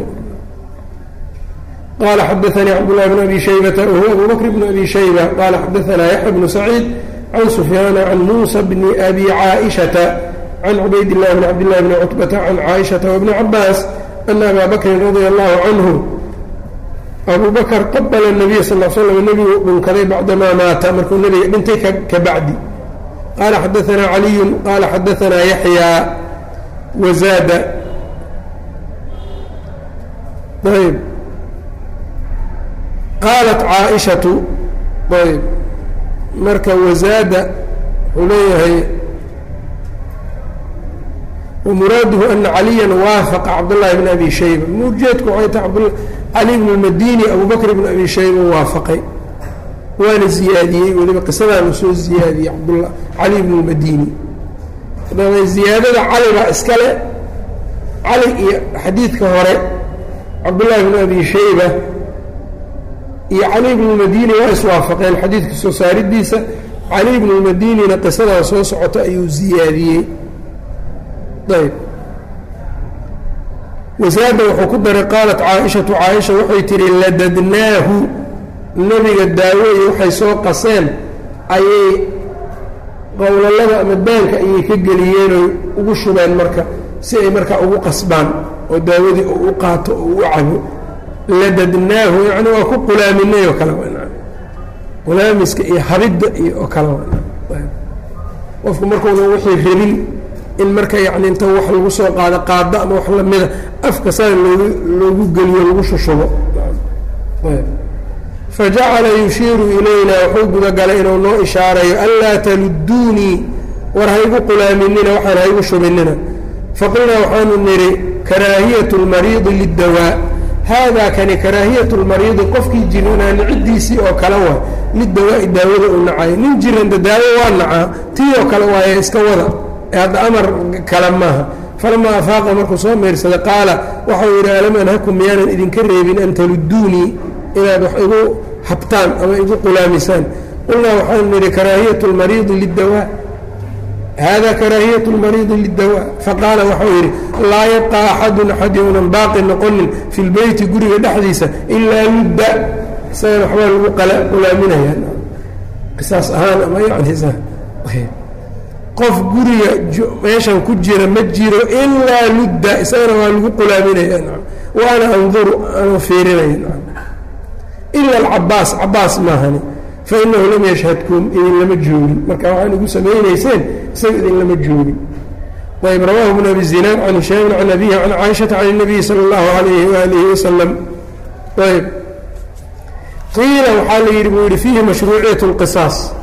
qال xdثnي cبدالله بن أbي شhيبة وهو أbو بكر بن أbي شhيبة qال xdثnا يحيى بن سعيid عن سفyان عن موسى بن أbي عائشة عن عbayd اللh بن عبد الله بن cتبة عن عائشة وبن عباس أن أbا بكri رضي الله عنه أbو بكر qبل النبي صلى اه سلم نبgu dhunkaday bacdama maata markuu nebiga dhintay kabacdi qال xdثnا علي qال xdثnا يحيى وزاد yb qaalat caaishatu ayb marka wasaada wuxuu leeyahay wamuraaduhu ana caliya waafaqa cabdullahi bn abi shayba ujeedku waxay tahay cali bn اmadini abu bakr bn abi shayba waafaqay waana ziyaadiyey weliba qisadaanu soo ziyaadiyey cabdla cali bn اmadini adaba ziyaadada cali baa iskale cali iyo xadiidka hore cabdullahi bn abi shayba iyo cali bn اmadini waa iswaafaqeen xadiidka soo saaridiisa cali bn اmadinina qisadaa soo socota ayuu ziyaadiyey ayb wasaada wuxuu ku daray qaalat caaishatu caaisha waxay tihi ladadnaahu nebiga daawoye waxay soo qaseen ayay qowlalada ama daanka ayay ka geliyeenoo ugu shubeen marka si ay markaa ugu qasbaan oo daawadii u qaato oo u cabo ladadnaahu yani waa ku qulaaminay oo kale qulaamiska iyo habidda iyo oo kale qofku markuuna wixii rabin in marka yani inta wax lagu soo qaado qaado ama wax lamida afka saa loogu loogu geliyo lagu shushubo fajacala yushiiru ilayna wuxuu gudagalay inuu noo ishaarayo anlaa taluduunii war haygu qulaaminina waxaan haygu shubinina faqulnaa waxaanu nidhi karaahiyat اlmariidi lidawaa haadaa kani karaahiyat اlmariidi qofkii jiranaani ciddiisii oo kale waa lidawaa'i daawada u nacayo nin jiranda daawo waa nacaa tii oo kale waaye iska wada hadda amar kale maaha falamaa afaaqa markuu soo meersada qaala waxau yidhi alam anhakum miyaanan idinka reebin an taluduunii inaad wax igu habtaan ama igu qulaamisaan qulnaa waxaanu nidhi karaahiyat اlmariidi lidawaa hada karaahiyat اlmariidi lidawaa faqaala waxau yidhi laa yabqa axadun axad younan baaqi noqonin fi lbeyti guriga dhexdiisa ilaa ludda isagana waxbaa lagu qulaaminaya qisaas ahaan ama yani qof guriga meeshan ku jira ma jiro ilaa ludda isagana waa lagu qulaaminaya wa ana anduru anuu fiirinaya ila alcabaas cabaas maahani fainahu lam yashhadkum idin lama joogin marka waxaan igu samaynayseen isaga idin lama joogin ayb rawahu bn abi zinaan can hishaamin can abihi can caaishata can الnabiyi salى اllahu alayhi waalihi wasalam ayb qiila waxaa la yidhi buu yihi fiihi mashruuciyat اlqisaas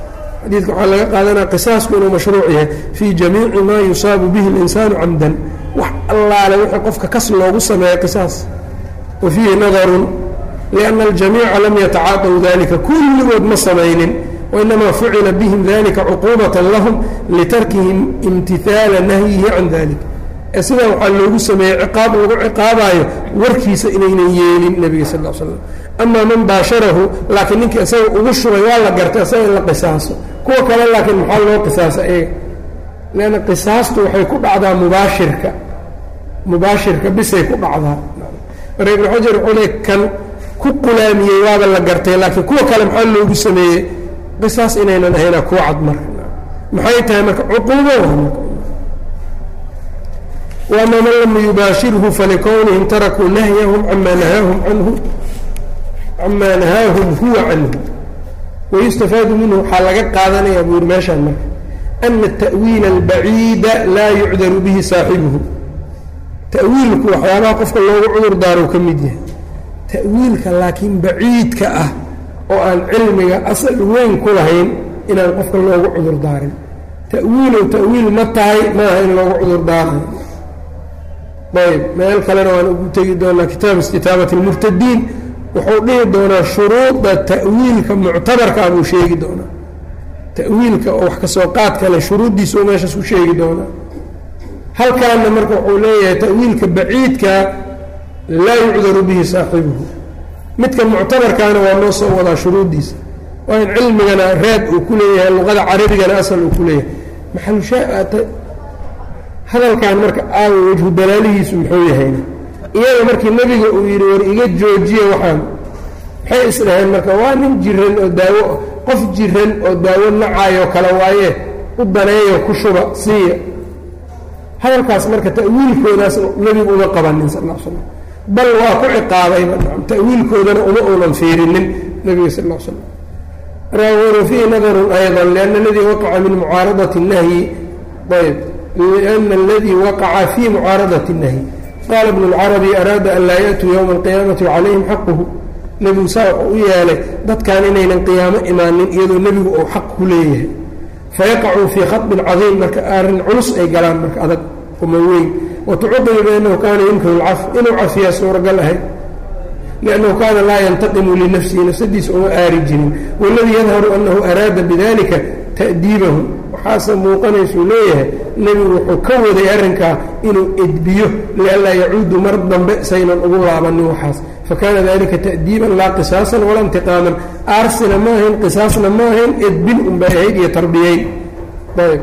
xadiidka waxaa laga qaadanaya qisaasku inuu mashruuc yahay fii jamiici maa yusaabu bihi اlinsaanu camdan wax allaale wixii qofka kas loogu sameeya qisaas wa fiihi nadarun lianna aljamiica lam yatacaadaw dalika kulligood ma samaynin wainamaa fucila bihim dalika cuquubatan lahum litarkihim imtihaala nahyihi can dalik ee sidaa waxaa loogu sameeyey ciqaab lagu ciqaabaayo warkiisa inaynan yeelin nebiga sal l slam amaa man baasharahu laakiin ninkii isaga ugu shubay waa la gartay isaga in la qisaaso kuwa kale laakiin maxaa loo qisaasa iyaga leanna qisaastu waxay ku dhacdaa mubaashirka mubaashirka bisay ku dhacdaa marka ibnu xajar wuxuu le kan ku qulaamiyey waaba la gartay laakiin kuwa kale maxaa loogu sameeyey qisaas inaynan ahayna kuwa cad marka maxay tahay marka cuquubo wama man lam yubaashirhu falikownihim tarakuu nahyahum camaa nahaahum canhu camaa nahaahum huwa canhu wayustafaadu minhu waxaa laga qaadanaya buu yiri meeshaan marka ana ta'wiila albaciida laa yucdaru bihi saaxibuhu ta'wiilku waxyaabaha qofka loogu cudur daaro ka mid yahay ta'wiilka laakiin baciidka ah oo aan cilmiga asal weyn ku lahayn inaan qofka loogu cudur daarin ta'wiilow ta'wiil ma tahay maaha in loogu cudur daarayo ayb meel kalena waan ugu tegi doonaa kitaab istitaabati اlmurtadiin wuxuu dhihi doonaa shuruuda ta'wiilka muctabarkaa buu sheegi doonaa ta'wiilka oo wax kasoo qaad kale shuruuddiisa u meeshaas ku sheegi doonaa halkaana marka wuxuu leeyahay ta'wiilka baciidka laa yucdaru bihi saaxibuhu midka muctabarkaana waa noo soo wadaa shuruuddiisa waa in cilmigana reed uu ku leeyahay luqada carabigana asal uu ku leeyahay maxalushaa hadalkan marka aawa wejhu dalaalihiisu muxuu yahayna iyaga markii nebiga uu yidhi war iga joojiya waxaan maxay isdhaheen marka waa nin jiran oo daawo qof jiran oo daawo nacaayoo kale waaye u daneeyo ku shuba siiya hadalkaas marka ta'wiilkoodaas nebigu uma qabanin sal l slam bal waa ku ciqaabayba ta'wiilkoodana uma uunan fiirinin nebiga sal l slam wa fiihi nadarun ayضa lianna aladii waqaca min mucaaradati الnahyi ayb لأna اladii waqaca fii mucaaradati الnahyi qaala ibn اlcarabi araada an laa yaأtuu ywma اlqiyaamati وcalayhim xaquhu nebigu saa wuxuu u yeelay dadkan inaynan qiyaamo imaanin iyadoo nebigu uu xaq ku leeyahay fayaqacuu fii khaطbin cadiim marka arrin culus ay galaan marka adag uma weyn watucuqibu biannahu kaana yumkinu اlcaf inuu cafiyaa suuragal ahayd liannahu kaana laa yantaqimu linafsihi nafsadiisa uma aari jirin waladii yadharu annahu araada bidalika ta'diibahu waxaase muuqanaysuu leeyahay nebigu wuxuu ka waday arrinkaa inuu edbiyo lianlaa yacuudu mar dambe saynan ugu laabanin waxaas fakana dalika ta'diiban laa qisaasan walaa intiqaaman aarsina ma ahayn qisaasna ma ahayn edbin unbay ahayd iyo tarbiyeyn ayb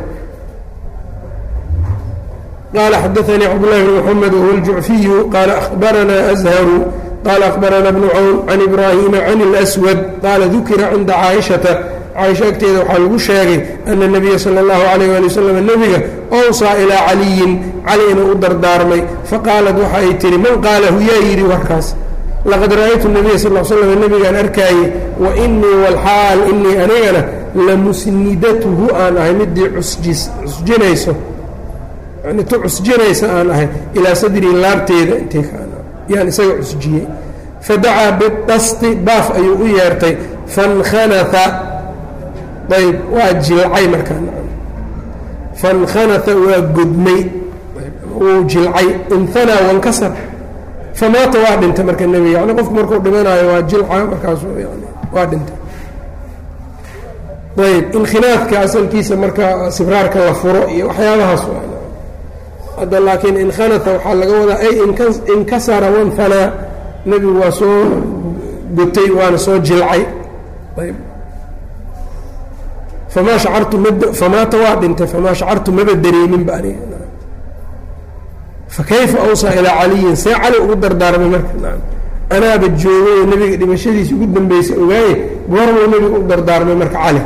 qaala xadaanii cabdulahi bn mxamed wahuwa aljucfiyu qaala ahbaranaa azharu qaala ahbarana bnu cawn can ibraahima can اlswad qaala dukira cinda caaishata caaisha agteeda waxaa lagu sheegay ana nabiya sala allahu calayh ali wasalam nebiga owsaa ilaa caliyin cali inuu u dardaarmay faqaalat waxa ay tihi man qaalahu yaa yidhi warkaas laqad ra'aytu nabiya sal l slam nebigaan arkaaye wa inii walxaal inii anigana lamusnidatuhu aan ahay midii cusjinayso yani tu cusjinaysa aan ahay ilaa sadrii laabteeda intay yaan isaga cusjiyey fadacaa bidasti baaf ayuu u yeertay fankhanaa ayb waa jilcay markaa fankhanaa waa godmay wuu jilcay inhanaa wankasar famaata waa dhintay marka nebiga yani qofku markuu dhimanaayo waa jilca markaasu yani waa dhintay ayb inkhinaadka asalkiisa marka sibraarka la furo iyo waxyaabahaas hadda laakiin inkhanata waxaa laga wadaa ay inkasara wanhanaa nebigu waa soo gotay waana soo jilcay ayb famaa shacartu ma famaata waa dhintay famaa shacartu maba dareeminba aniga fakayfa awsaa ilaa caliyin see cali ugu dardaarmay marka anaaba joogay oo nebiga dhimashadiisa ugu dambeysay ogaaye goormuu nebiga u dardaarmay marka cali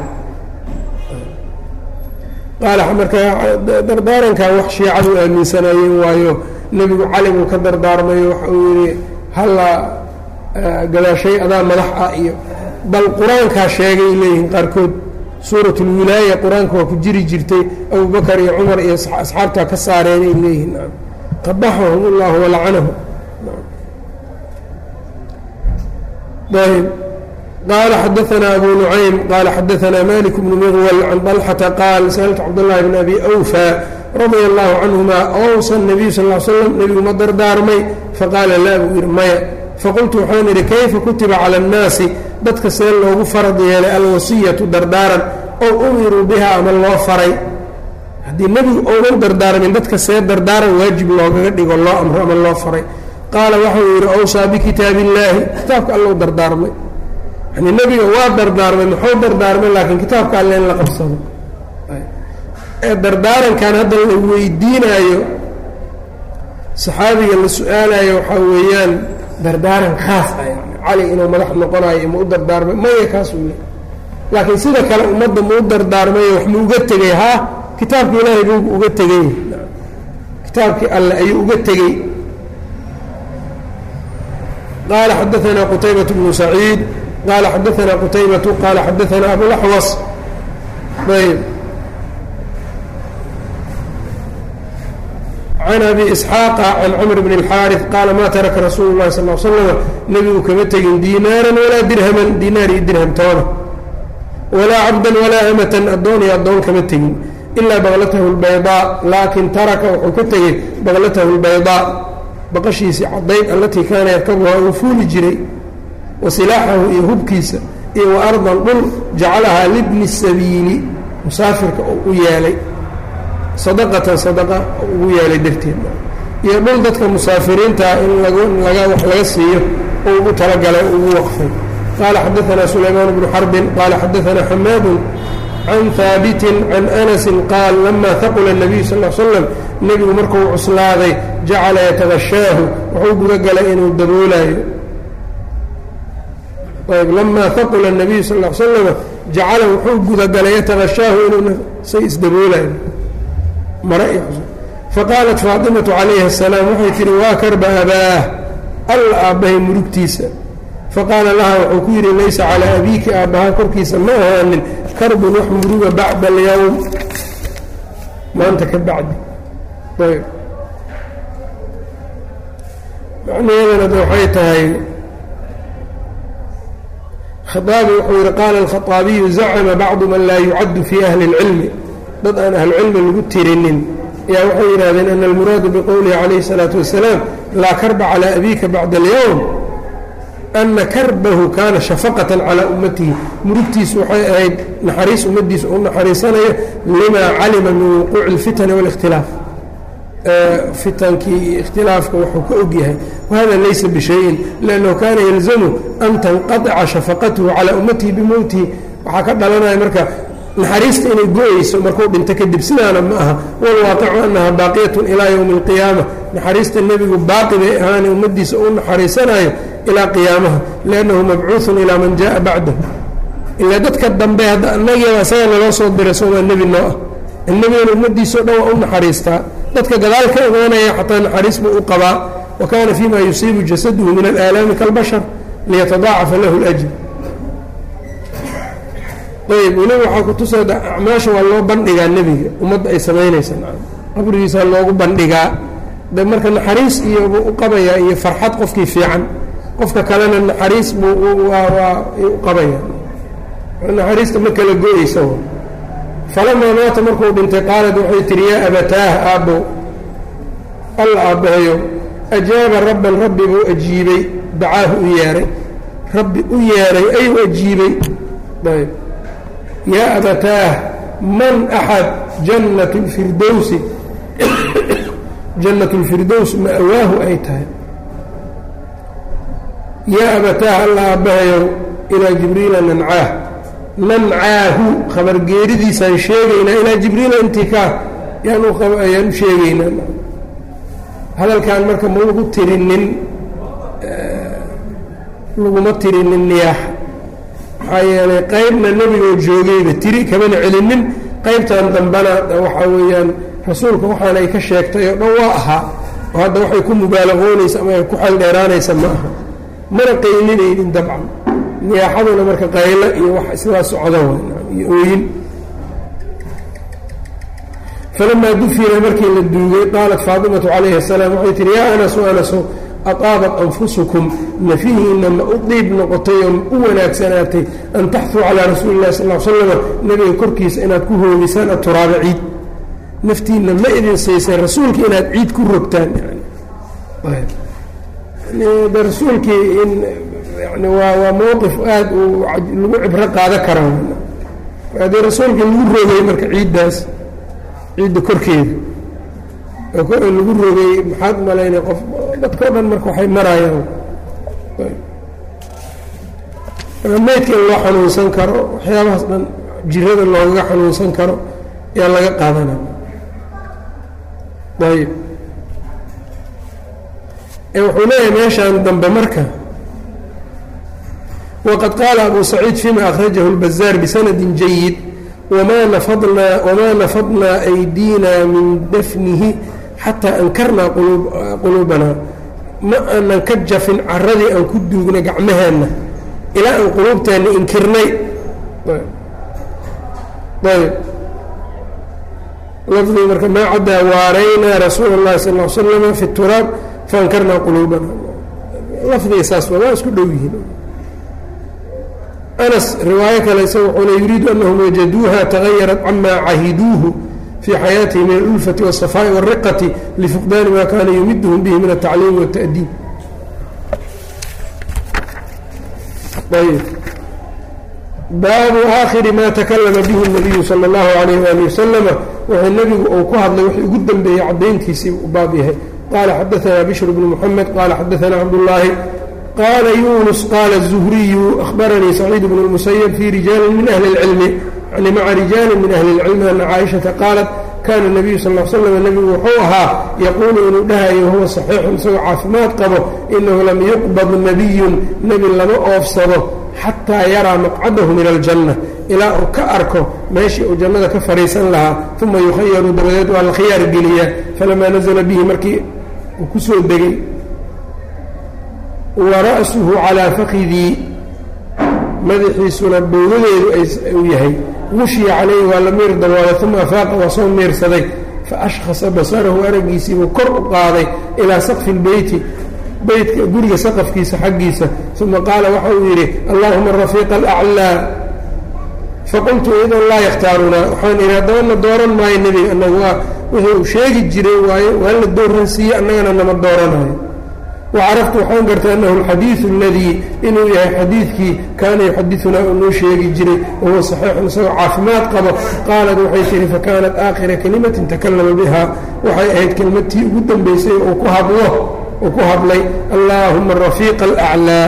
qaala marka dardaarankan wax shiicadu aaminsanaayeen waayo nebigu cali buu ka dardaarmayo waxa uu yihi halla gadaashay adaa madax ah iyo bal qur-aankaa sheegay leeyihiin qaarkood suurat اlwilaaya qur-aanka waa ku jiri jirtay abubakar iyo cumar iyo asxaabtaa ka saareenay leeyihiin qabaxahum اllahu walacanahu ayb qaala xadaanaa abu nucaym qaala xadaanaa malik bnu miqwal can dalxata qaal sa'altu cabdاllahi bn abi awfa radia allahu canhuma awsa nabiyu sal l slam nebigu ma dardaarmay faqaala laa buu yidhi maya faqultu waxaan idhi kayfa kutiba cala annaasi dadka see loogu farad yeelay alwasiyatu dardaaran ow umiruu biha ama loo faray haddii nebigu ounan dardaarmin dadka see dardaaran waajib loogaga dhigo loo amro ama loo faray qaala waxau yidhi awsaa bikitaabi illaahi kitaabka allou dardaarmay yani nebiga waa dardaarmay muxuu dardaarmay laakiin kitaabka alle in la qabsado ee dardaarankan hadda la weydiinaayo saxaabiga la su-aalayo waxaa weeyaan dardaaran khaas ah yani cali inuu madax noqonayo ma u dardaarmay maya kaasuu le laakiin sida kale ummadda ma u dardaarmayo wax ma uga tegey haa kitaabki ilaahay buu uga tegey kitaabkii alle ayuu uga tegey qaala xadaanaa qutaybaة bnu saciid qaala xadaanaa qutaybatu qaala xadaanaa abulaxwas ayb can abi isxaaqa can camr bn اlxaariث qaala ma taraka rasuulu اlahi sal l slama nebigu kama tegin diinaaran walaa dirhaman diinaar iyo dirham toona walaa cabdan walaa amatan addoon iyo addoon kama tegin ilaa baqlatahu اlbaydaa laakin taraka wuxuu ka tegey baqlatahu اlbaydaa baqashiisii cadayd allatii kaana yarkabuhaa uu fuuli jiray wa silaaxahu iyo hubkiisa iyo wa ardan dhul jacalahaa libni sabiili musaafirka oo u yeelay sadaqatan sadaqa ugu yeelay darteed iyo dhul dadka musaafiriintaa in laga wax laga siiyo oo ugu talagalay ugu waqfay qaala xadaanaa sulaymaan bnu xarbin qaala xadaanaa xamaadun can haabitin can anasin qaal lama haqula الnabiyu sal l slam nebigu markuu cuslaaday jacala yatagashaahu wuxuu guda galay inuu daboolaayo ayb lamaa haqula الnabiyu sal l slama jacala wuxuu gudagalay yatagashaahu inuu say isdaboolayo mare iyo faqaalat faatimatu calayhi الsalaam waxay tihi waa karba abaah alla aabbahay murugtiisa faqaala laha wuxuu ku yidhi laysa calaa abiiki aabbaha korkiisa ma ahaanin karbun wax muruga bacda alyowm maanta ka bacdi ayb macnaheedana de waxay tahay khaaabi wuxuu yihi qaala alkhaaabiyu zacama bacdu man laa yucaddu fii ahli اlcilmi dad aan ahlucilmi lagu tirinin ayaa waxay yidhahdeen ana almuraadu biqowlihi calayhi الsalaatu wasalaam laa karba calaa abiika bacda alyowm ana karbahu kaana shafaqatan calaa ummatihi murugtiisu waxay ahayd naxariis ummaddiisa u naxariisanayo limaa calima min wuquuci اlfitani wاlikhtilaaf fitankii iyo ikhtilaafka wuxuu ka og yahay wahada laysa bishayin liannahu kaana yalzamu an tanqaطica shafaqatuhu calaa ummatihi bimowtihi waxaa ka dhalanaya marka naxariista inay go-eyso markuu dhinto kadib sidaana ma aha walwaaqicu annaha baaqiyatun ilaa yowmi اlqiyaama naxariista nebigu baaqi bay ahaane ummaddiisa u naxariisanayo ilaa qiyaamaha liannahu mabcuuثun ilaa man jaءa bacdahu ilaa dadka dambe hadda annagiiba isaga naloo soo diray soomaa nebi noo ah nebigana ummaddiisao dhan waa u naxariistaa dadka gadaal ka imaanaya xataa naxariis buu u qabaa wa kaana fima yusiibu jasaduhu min alaalaami kalbashar liyatadaacafa lahu اlأjr ayb weliba waxaa kutusa acmaasha waa loo bandhigaa nebiga ummadda ay samaynaysa qabrigiisa loogu bandhigaa de marka naxariis iyo buu u qabayaa iyo farxad qofkii fiican qofka kalena naxariis buu waa u qabaya naxariista ma kala go-eysa falamaa maata markuu dhintay qaalad waxay tihi yaa abataah aabbo alla aabbahayo ajaaba rabban rabbi buu ajiibay dacaahu u yeehay rabbi u yeehay ayuu ajiibay ayb yaa abataah man axad jannat اlfirdowsi jannat اlfirdows ma'waahu ay tahay yaa abataah alla aabbahayow ilaa jibriila nancaah nancaahu khabargeeridiisaan sheegaynaa ilaa jibriila intikaa ayaan u sheegaynaa hadalkan marka ma lagu tirinin laguma tirinin niyaaxa maxaa yeelay qaybna nebigoo joogayba tiri kamana celinin qaybtan dambana waxaa weeyaan rasuulka waxaana ay ka sheegtay oo dhan waa ahaa oo hadda waxay ku mubaalaqoonaysa ama ay ku xeldheeraanaysa ma aha mana qaylinaynin dabcan niyaaxaduna marka qaylo iyo wax sidaa socda iyo ooyin falamaa dufina markii la duugay qaalat faatimatu calayhi asalaam waxay tihi yaa anasu anaso ataabat anfusukum nafihiinna ma u diib noqotay oo u wanaagsanaatay an taxuu calaa rasuuli illahi sal l slama nebiga korkiisa inaad ku hoogisaan aturaaba ciid naftiinna ma idin siisay rasuulka inaad ciid ku rogtaan de rasuulkii in yani waa waa mowqif aada u lagu cibro qaada kara haddii rasuulka lagu rogay marka ciiddaas ciidda korkeeda lagu rogay maxaad malaynay qof dadkao dhan marka waxay marayaan meydka in loo xanuunsan karo waxyaabahaas dhan jirada loogaga xanuunsan karo ayaa laga qaadana ayb wuxuu leeyahay meeshaan dambe marka waqad qaala abu saciid fima akhrajahu اlbazaar bisanadi jayid wma nafadnaa wamaa nafadnaa aydiina min dafnihi xataa ankarnaa quluubanaa ma aanan ka jafin caradii aan ku duugnay gacmaheenna ilaa aan quluubteenna inkirnay ayb lafdii marka maa caddaa waaraynaa rasuul اllahi sal l slama fi turaab faankarnaa quluubana lafdiga saas waa isku dhow yihiin anas riwaayo kale isaga wuxuuna yuriidu anahum wajaduuha tagayarat camaa cahiduuhu fii xayaatihi min alulfati waالصafaaءi wالriqati lifuqdaani ma kaana yumiduhum bihi min altacliimi wالta'diib ayb baabu aakhiri ma takalama bihi الnabiyu salى اllahu alayh wali wasalama wuxuu nebigu uu ku hadlay wixii ugu dambeeyey caddayntiisii u baab yahay qala xadaثna bشhr bn mحamed qala xadaثna cabdالlahi qala yunus qala الزhriyu أhbaranii سacيid bn الmusyب fي rijaali min أhli الcilmi yani maca rijaali min أhli الcilmi ana caaئiشhaةa qaalat kana الnabiyu sal ا slm nebigu wuxuu ahaa yaquulu inuu dhahayo wahuwa صaxiixun isagoo caafimaad qabo inahu lam yuqbad nabiyu nebi lama oofsado xataa yaraa maqcadahu min aljanna ilaa uu ka arko meeshii uu jannada ka fadhiisan lahaa uma yukhayaru dabadeed waa la khiyaar geliyaa falamaa nazla bihi markii uu ku soo degay wa ra'suhu calaa fakidii madaxiisuna bowladeedu uu yahay gushiya calayhi waa la miir daboolay uma afaaqa waa soo miirsaday faashkhasa basarahu araggiisiibuu kor u qaaday ilaa saqfi lbeyti beytka guriga saqafkiisa xaggiisa uma qaala waxa uu yidhi allahuma rafiiqa alaclaa faqultu idan laa yakhtaarunaa waxaan idhi haddabana dooran maayo nebiga annagu waa wixii uu sheegi jiray waayo waa la dooransiiye annagana nama dooranayo wacaraftu waxaan gartay annahu alxadiidu aladii inuu yahay xadiidkii kaana yuxadidunaa uu noo sheegi jiray wahuwa saxiixun isagoo caafimaad qabo qaalat waxay tihi fakaanat aakhira kelimatin takallama biha waxay ahayd kelmadtii ugu dambaysay uu ku hadlo uu ku hadlay allaahuma rafiiqa alaclaa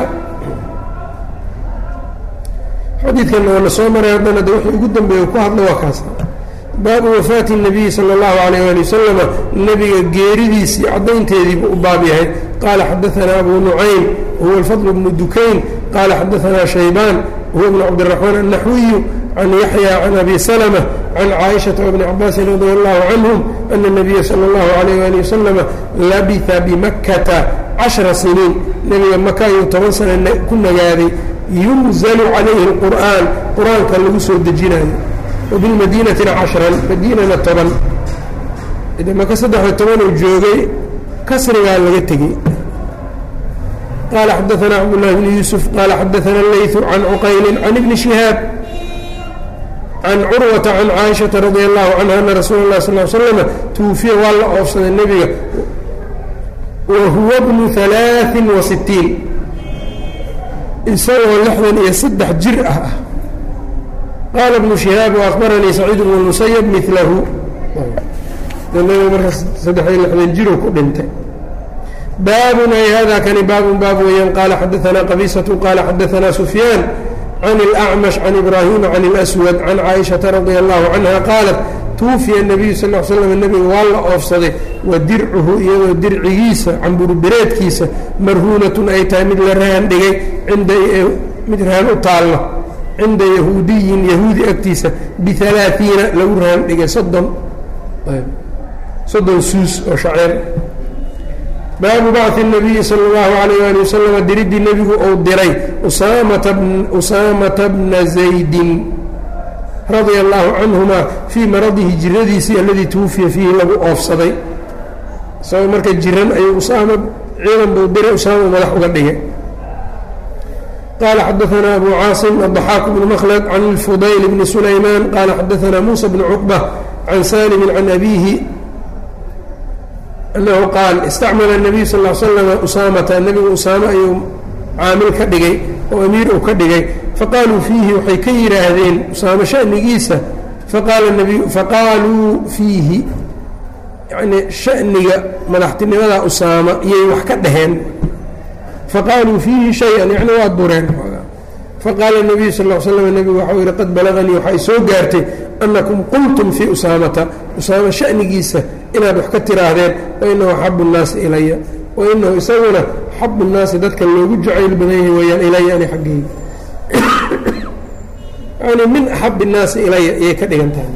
xadiidkanna waa la soo maray haddana de wixii ugu dambeeya uu ku hadlo waa kaas baabu wafaati الnabiyi salى اllahu عalayh ali wasalama nebiga geeridiisii caddaynteediibuu u baab yahay qaala xadaثana abu nucaym huwa alfadl bnu dukayn qaala xadaثana shaybaan huwa bnu cabdالraxmaan الnaxwiyu can yaxya can abi salmة can caaishaةa wbni cabaasin radi allahu canhum ana الnabiya salى اllahu عalayh ali wasalama labisa bimakkata cashra siniin nebiga maka ayuu toban sana ku nagaaday yunzalu calayhi اlqur'an qur-aanka lagu soo dejinayo وبالmadينةina caشhرا madiinana toban maka saddexiyo tobanuu joogay kasrigaa laga tegey qala xadaثna cبdاللh بن يوسف qala xadaثna الlayث عan cqayl عan بن شهاaب عan curwaةa عan caaشhaةa رadي الlaه عanهa أna rasuul الlah صلl ل sلم twufiya waa la oofsaday nebiga wahuwa bnu ثaلaaثi وaسiتiin isagoo lixdan iyo saddex jir ah ah qaala bnu shihaab وأخbaranii saciid bnu الmusyب milahu marka saddexiyo lixdan jiru ku dhintay baabun ay hada kani baabun baab weeyaan qaala xadaثna qabiisaة qaala xadaثna sufyaan can الأcmaشh can ibrahima can الأswad can caaئiشhaةa radي الlahu canha qaalat tuufiya الnabiyu sal ا l slam nebiga waa la oofsaday wa dircuhu iyadoo dircigiisa camburbireedkiisa marhuunatun ay tahay mid la rahan dhigay inda mid rahan u taallo cinda yahuudiyin yahuudi agtiisa bialaaثiina lagu rahan dhigay soddon soddon suus oo shaceer baabu bacثi الnabiyi salى اllahu عalayh ali waslama diriddii nebigu uu diray usaamata bna zaydin radia allahu canhuma fii maradihi jiradiisii aladii twufiya fiihi lagu oofsaday isagoo marka jiran ayuu usaama ciidan buu diray usaama madax uga dhigay qala xadaثna abu caasim الضaxaak bn mklد can اlfudayl bni sulayman qala xadaثna musa bn cuqbة can salimi can abihi anahu qaal istacmala الnabiy sal ا slm usaamata nebigu usaame ayuu caamil ka dhigay oo amiir uu ka dhigay faqaaluu fiihi waxay ka yidhaahdeen usaame shanigiisa faqaaluu fiihi yani shaniga madaxtinimada usaama iyay wax ka dhaheen faqaaluu fiihi shay-an yani waa dureen faqaala nabiyu sal l slam nebigu waxau yihi qad balaganii waxay soo gaartay annakum qultum fii usaamata usaama shanigiisa inaad wax ka tiraahdeen wainahu axabu nnaasi ilaya wainahu isaguna axabu nnaasi dadka loogu jacayl badan yahay weyaan ilaya ani xaggeyga yani min axab الnaasi ilaya ayay ka dhigan tahay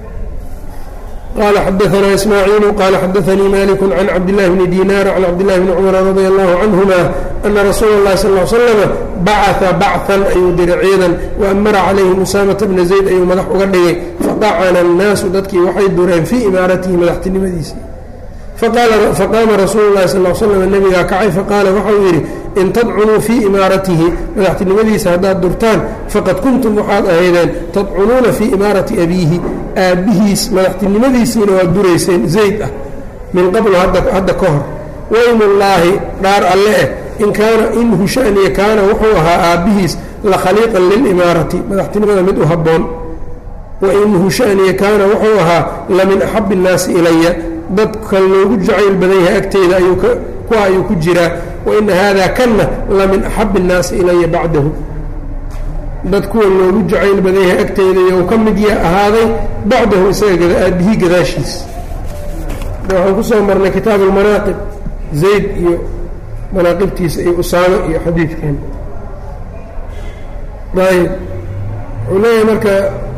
qala xadaثna ismaaciilu qala xadaثanii maliku can cabdillahi bni dinar can cabdillahi bni cumar radi allahu canهuma ana rasuula اllahi sal ا slama bacثa bacan ayuu diray ciidan waamara calayhim usaamata bna zayd ayuu madax uga dhigay fadacana الnaasu dadkii waxay dureen fii imaaratihi madaxtinimadiisii faqaama rasuulu lahi sal slm nebigaa kacay faqaala waxau yidhi in tadcunuu fii imaaratihi madaxtinimadiisa haddaad durtaan faqad kuntum waxaad ahaydeen tadcunuuna fii imaarati abiihi aabbihiis madaxtinimadiisiina waad durayseen zayd ah min qablu hadda ka hor waymullaahi dhaar alle eh in kaana inhu shaniya kaana wuxuu ahaa aabbihiis la khaliiqan lilimaarati madaxtinimada mid u habboon wainhu shaniya kaana wuxuu ahaa la min axabi innaasi ilaya dadka loogu jacayl badan yahay agteeda ayuu kuwa ayuu ku jiraa waina haadaa kanna la min axabi innaasi ilaya bacdahu dad kuwa loogu jacayl badan yahay agteeda iyou ka mid ya ahaaday bacdahu isaga aabihii gadaashiis waxaan ku soo marnay kitaab almanaaqib zayd iyo manaaqibtiisa iyo usaame iyo xadiidkan ayb wuxuu leeyahay marka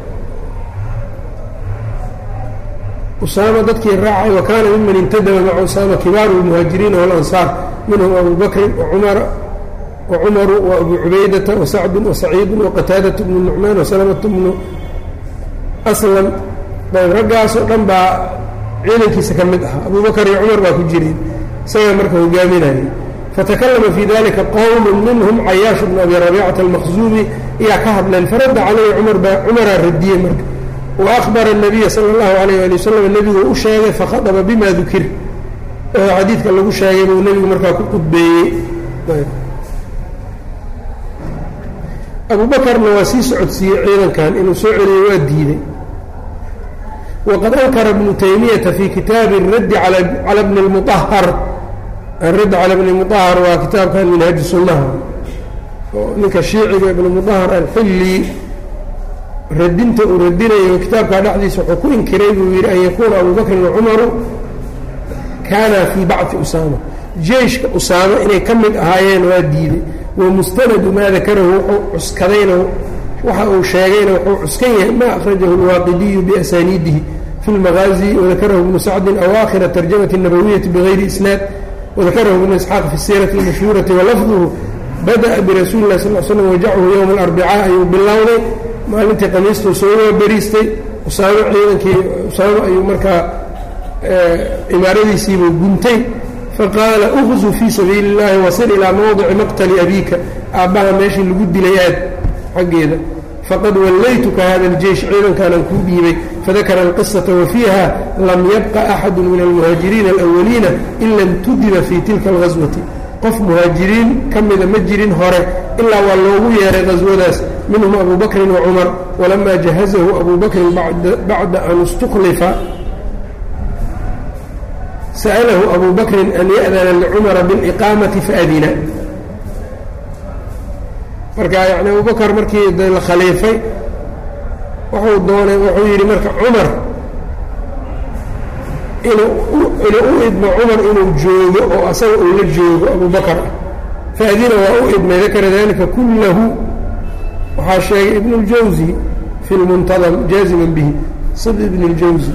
usaama dadkii raacay wa kaana miman intadaba maca usaama kibaaru lmuhaajiriina walansaar minhum abu bakrin wacumaru waabu cubaydata wasacdu wasaciidu waqataadatu bnu nucmaan wasalamatu bnu aslam ayb raggaasoo dhan baa ciidankiisa ka mid ahaa abu bakar iyo cumar baa ku jireen isagaa marka hogaaminayay fatakallama fii dalika qowmu minhum cayaash bnu abi rabiicata almaqzuumi ayaa ka hadleen faradda caleyhi cumar baa cumaraa radiyey marka وأخبر النبي sلى الله عليه لي وsلم nebigu u sheegay fakhaطba bima dukir xadiidka lagu sheegay buu nebigu markaa ku qudbeeyey abu bakrna waa sii socodsiiyey ciidankan inuu soo celiyo waa diiday وqad أnkara بن تaymiyaةa fي kitaabi الradd calى بن المطهر الradd calى بن المطهر waa kitaabkan minhaaji sunaha ninka shiiciga iبn مطهر alxili radinta uu radinayo kitaabkaa dhexdiisa wuxuu ku inkiray buu yidhi an yakuuna abu bakrin wacumaru kaana fii bacdi usaama jeyshka usaama inay ka mid ahaayeen waa diiday wamustanadu maa dakarahu wuxuu cuskadayna waxa uu sheegayna wuxuu cuskan yahay ma akhrajahu alwaaqidiyu biasaniidihi fi lmagaazi wadakarahu bnu sacdin awaakhira tarjamati الnabawiyati bigayri isnaad wadakarahu bnu isxaaq fi siirati اlmashhuurati walafduhu bada'a birasuuli lah sal l slam wajachu yowma alarbicaa ayuu bilowday maalintii qamiistuu soo waaberiistay usaamo ciidankii usaamo ayuu markaa imaaradiisiibuu guntay faqaala uqzu fii sabiili اllahi wasir ilaa mawdici maqtali abiika aabbaha meeshii lagu dilay aad xaggeeda faqad wallaytuka hada اljeysh ciidankaanan kuu dhiibay fadakara alqisata wafiiha lam yabqa axadu min almuhaajiriina alawaliina ila اntudiba fii tilka اlgaswati qof muhaajiriin ka mida ma jirin hore ilaa waa loogu yeeray qaswadaas minhum abu bakrin wacumar walamaa jahazahu abu bakrin bacda an istuklifa sa'alahu abu bakrin an ya'dana licumara biاliqaamati faadina marka yani abu bakr markii de la khaliifay wuxuu doonay wuxuu yidhi marka cumar inuu u idmo cumar inuu joogo oo asaga uu la joogo abu bakr ah faadina waa u idmay dakara dalika kullahu waxaa sheegay ibn اljawzi fi lmuntadam jaaziman bihi sid ibn اljawzi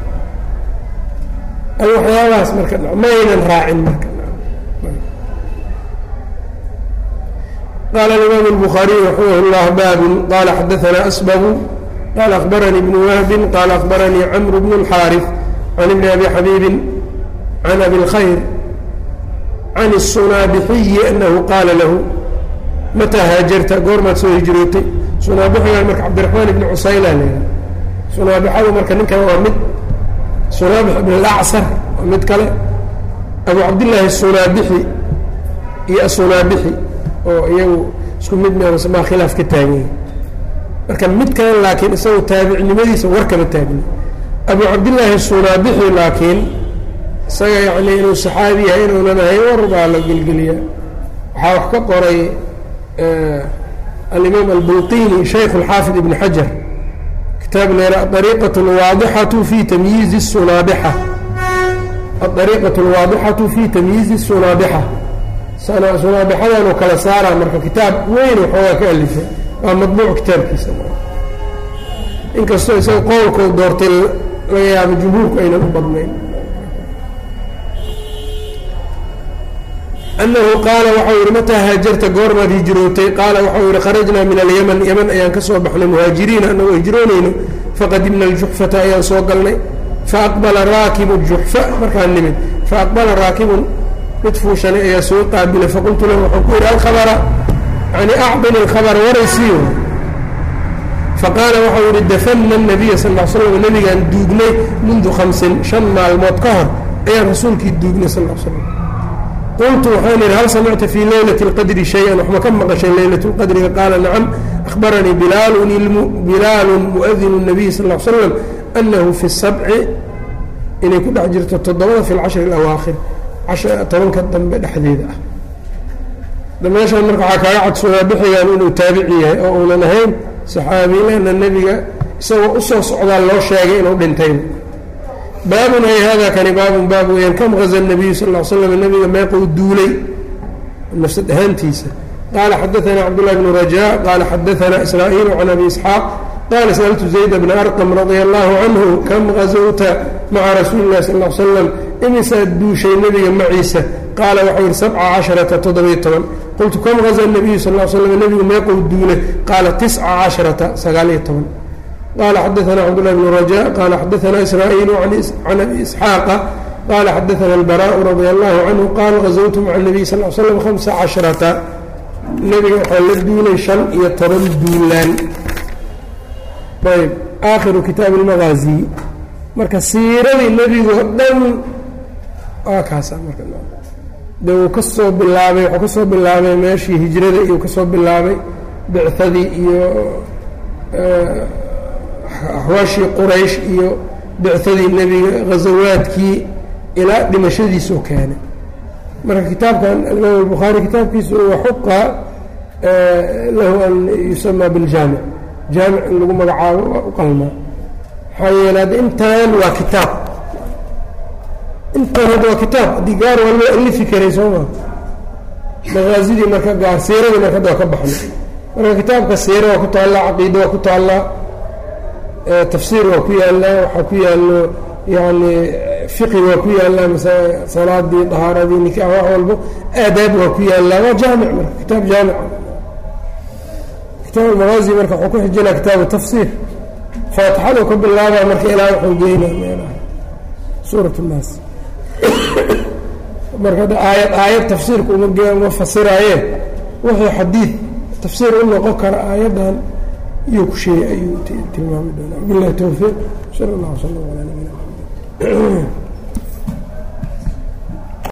ay waxyaabahaas marka maynan raacin marka qala imaam الbخaariي raximah اllah baabun qala xadaثna asbgu qala akhbaranii ibn wahbi qala akhbaranii cmr bn الxاariث can ibni abi xabiibi can abi اlkhayr can الsunaabixiyi anahu qaala lahu mataa haajarta goormaad soo hijrootay sunaabixigan marka cabdiraxmaan ibni cusayla leeyahay sunaabixadu marka ninkan waa mid sunaabix ibn اlacصar waa mid kale abu cabdillaahi sunaabixi iyo asunaabixi oo iyagu isku mid maa khilaaf ka taaganya marka mid kale laakiin isagu taabicnimadiisa war kama taagna abu cabdillaahi sunaabixi laakiin isaga yani inuu saxaabi yahay inuunan ahayn war baa la gelgeliyaa waxaa wax ka qoray alimaam albulqini shaykh اlxaafid ibn xajar kitaab leera aariiqaة اlwaadixatu fi tamyiizi الsunaabixa aariiqaة اlwaadixatu fi tamyiizi الsunaabixa sunaabixadanuu kala saaraa marka kitaab weyn waxoogaa ka alifay waa madbuuc kitaabkiisa inkastoo isaga qowlkoo doortay laga yaabo jumhuurku aynan u badnayn anahu qaala waxau yihi mataa haajarta goormaad hijrootay qaala waxau yihi kharajnaa min alyaman yaman ayaan ka soo baxnay muhaajiriina anagoo hijroonayno faqadimna aljuxfata ayaan soo galnay faaqbala raakibu juxfa markaan nimid faaqbala raakibun mid fuushanay ayaa soo qaabilay faqultu lahu waxaan ku yidhi alkhabara yani acdini alkhabara waraysiiyo faqaala waxau yihi dafana الnabiya sal l slam nabigaan duugnay mundu hamsin shan maalmood ka hor ayaan rasuulkii duugnay sal l slam qultu waxaan idhi hal samicta fii leylati اlqadri shay-an waxma ka maqashay leylat اlqadriga qaala nacam akhbaranii bilaalun muadinu الnabiy sal l slam anahu fi sabci inay ku dhex jirto toddobada fi lcashri اlawaakhir tobanka dambe dhexdeeda ah meeshaan marka waxaa kaaga cadsudaa bixigan inuu taabici yahay oo uunan ahayn saxaabi lana nebiga isagoo usoo socdaa loo sheegay inuu dhintay baabun ay hada kani baabun baab weyaan kam gaza nabiyu sal l slam nebiga meequu duulay nafsad ahaantiisa qaala xadaana cabdullahi bnu rajaa qaala xadaana israa'iilu can abi isxaaq qaala sa'altu zayd bna arqam radia allahu canhu kam gazowta maca rasuuli illahi sal l slam imisaad duushay nebiga maciisa qaala waxau yihi sabca casharata toddobiyo toban qultu kam gaza nabiyu sal l slam nebigu meequu duulay qaala tisca casharata sagaaliyo toban qala xadaana cabdالlah bn raja qala xadaana israa'iil can abi isxaaqa qala xadaana albaraءu radia allahu canhu qaala gazowtu maca الnabiy sal l slam hamsa casharata nebiga waxaa la duulay shan iyo toban duulaan ayb aakhiru kitaabi اlmagaazi marka siiradii nebigoo dhan waa kaasa marka de uu ka soo bilaabay wuxuu ka soo bilaabay meeshii hijrada iyuu ka soo bilaabay bicadii iyo axwaashii quraysh iyo bicadii nebiga ghazawaadkii ilaa dhimashadiisuu keenay marka kitaabkan alimaam albukhaari kitaabkiisu waxuqa lahu an yusamaa biljaamic jaamic in lagu magacaabo waa u qalmaa maxaa yeele hadda intan waa kitaab intan hadda waa kitaab haddii gaar waa loo alifi karay soo maa maqaasidii marka gaar siiradii marka hadda waa ka baxnay marka kitaabka siira waa ku taallaa caqiida waa ku taallaa tafsiir waa ku yaallaa waxaa ku yaallo yani fiqi waa ku yaallaa mase salaadii dahaaradii nikaax wax walbo aadaab waa ku yaallaa waa jaamic marka kitaab jaamic kitaab almagaazi marka wuxuu ku xijinaa kitaabu tafsiir faatixadu ka bilaabaa marka ilaa wuxuu geynaa meelaha suurat الnaas marka hadda aayad aayad tafsiirka uma uma fasiraayeen wuxuu xadiid tafsiir u noqon kara aayaddan iyuu ku sheegay ayuu tilmaami doonaa bilahi towfiiq sala اllah wsala ala nabina mxamed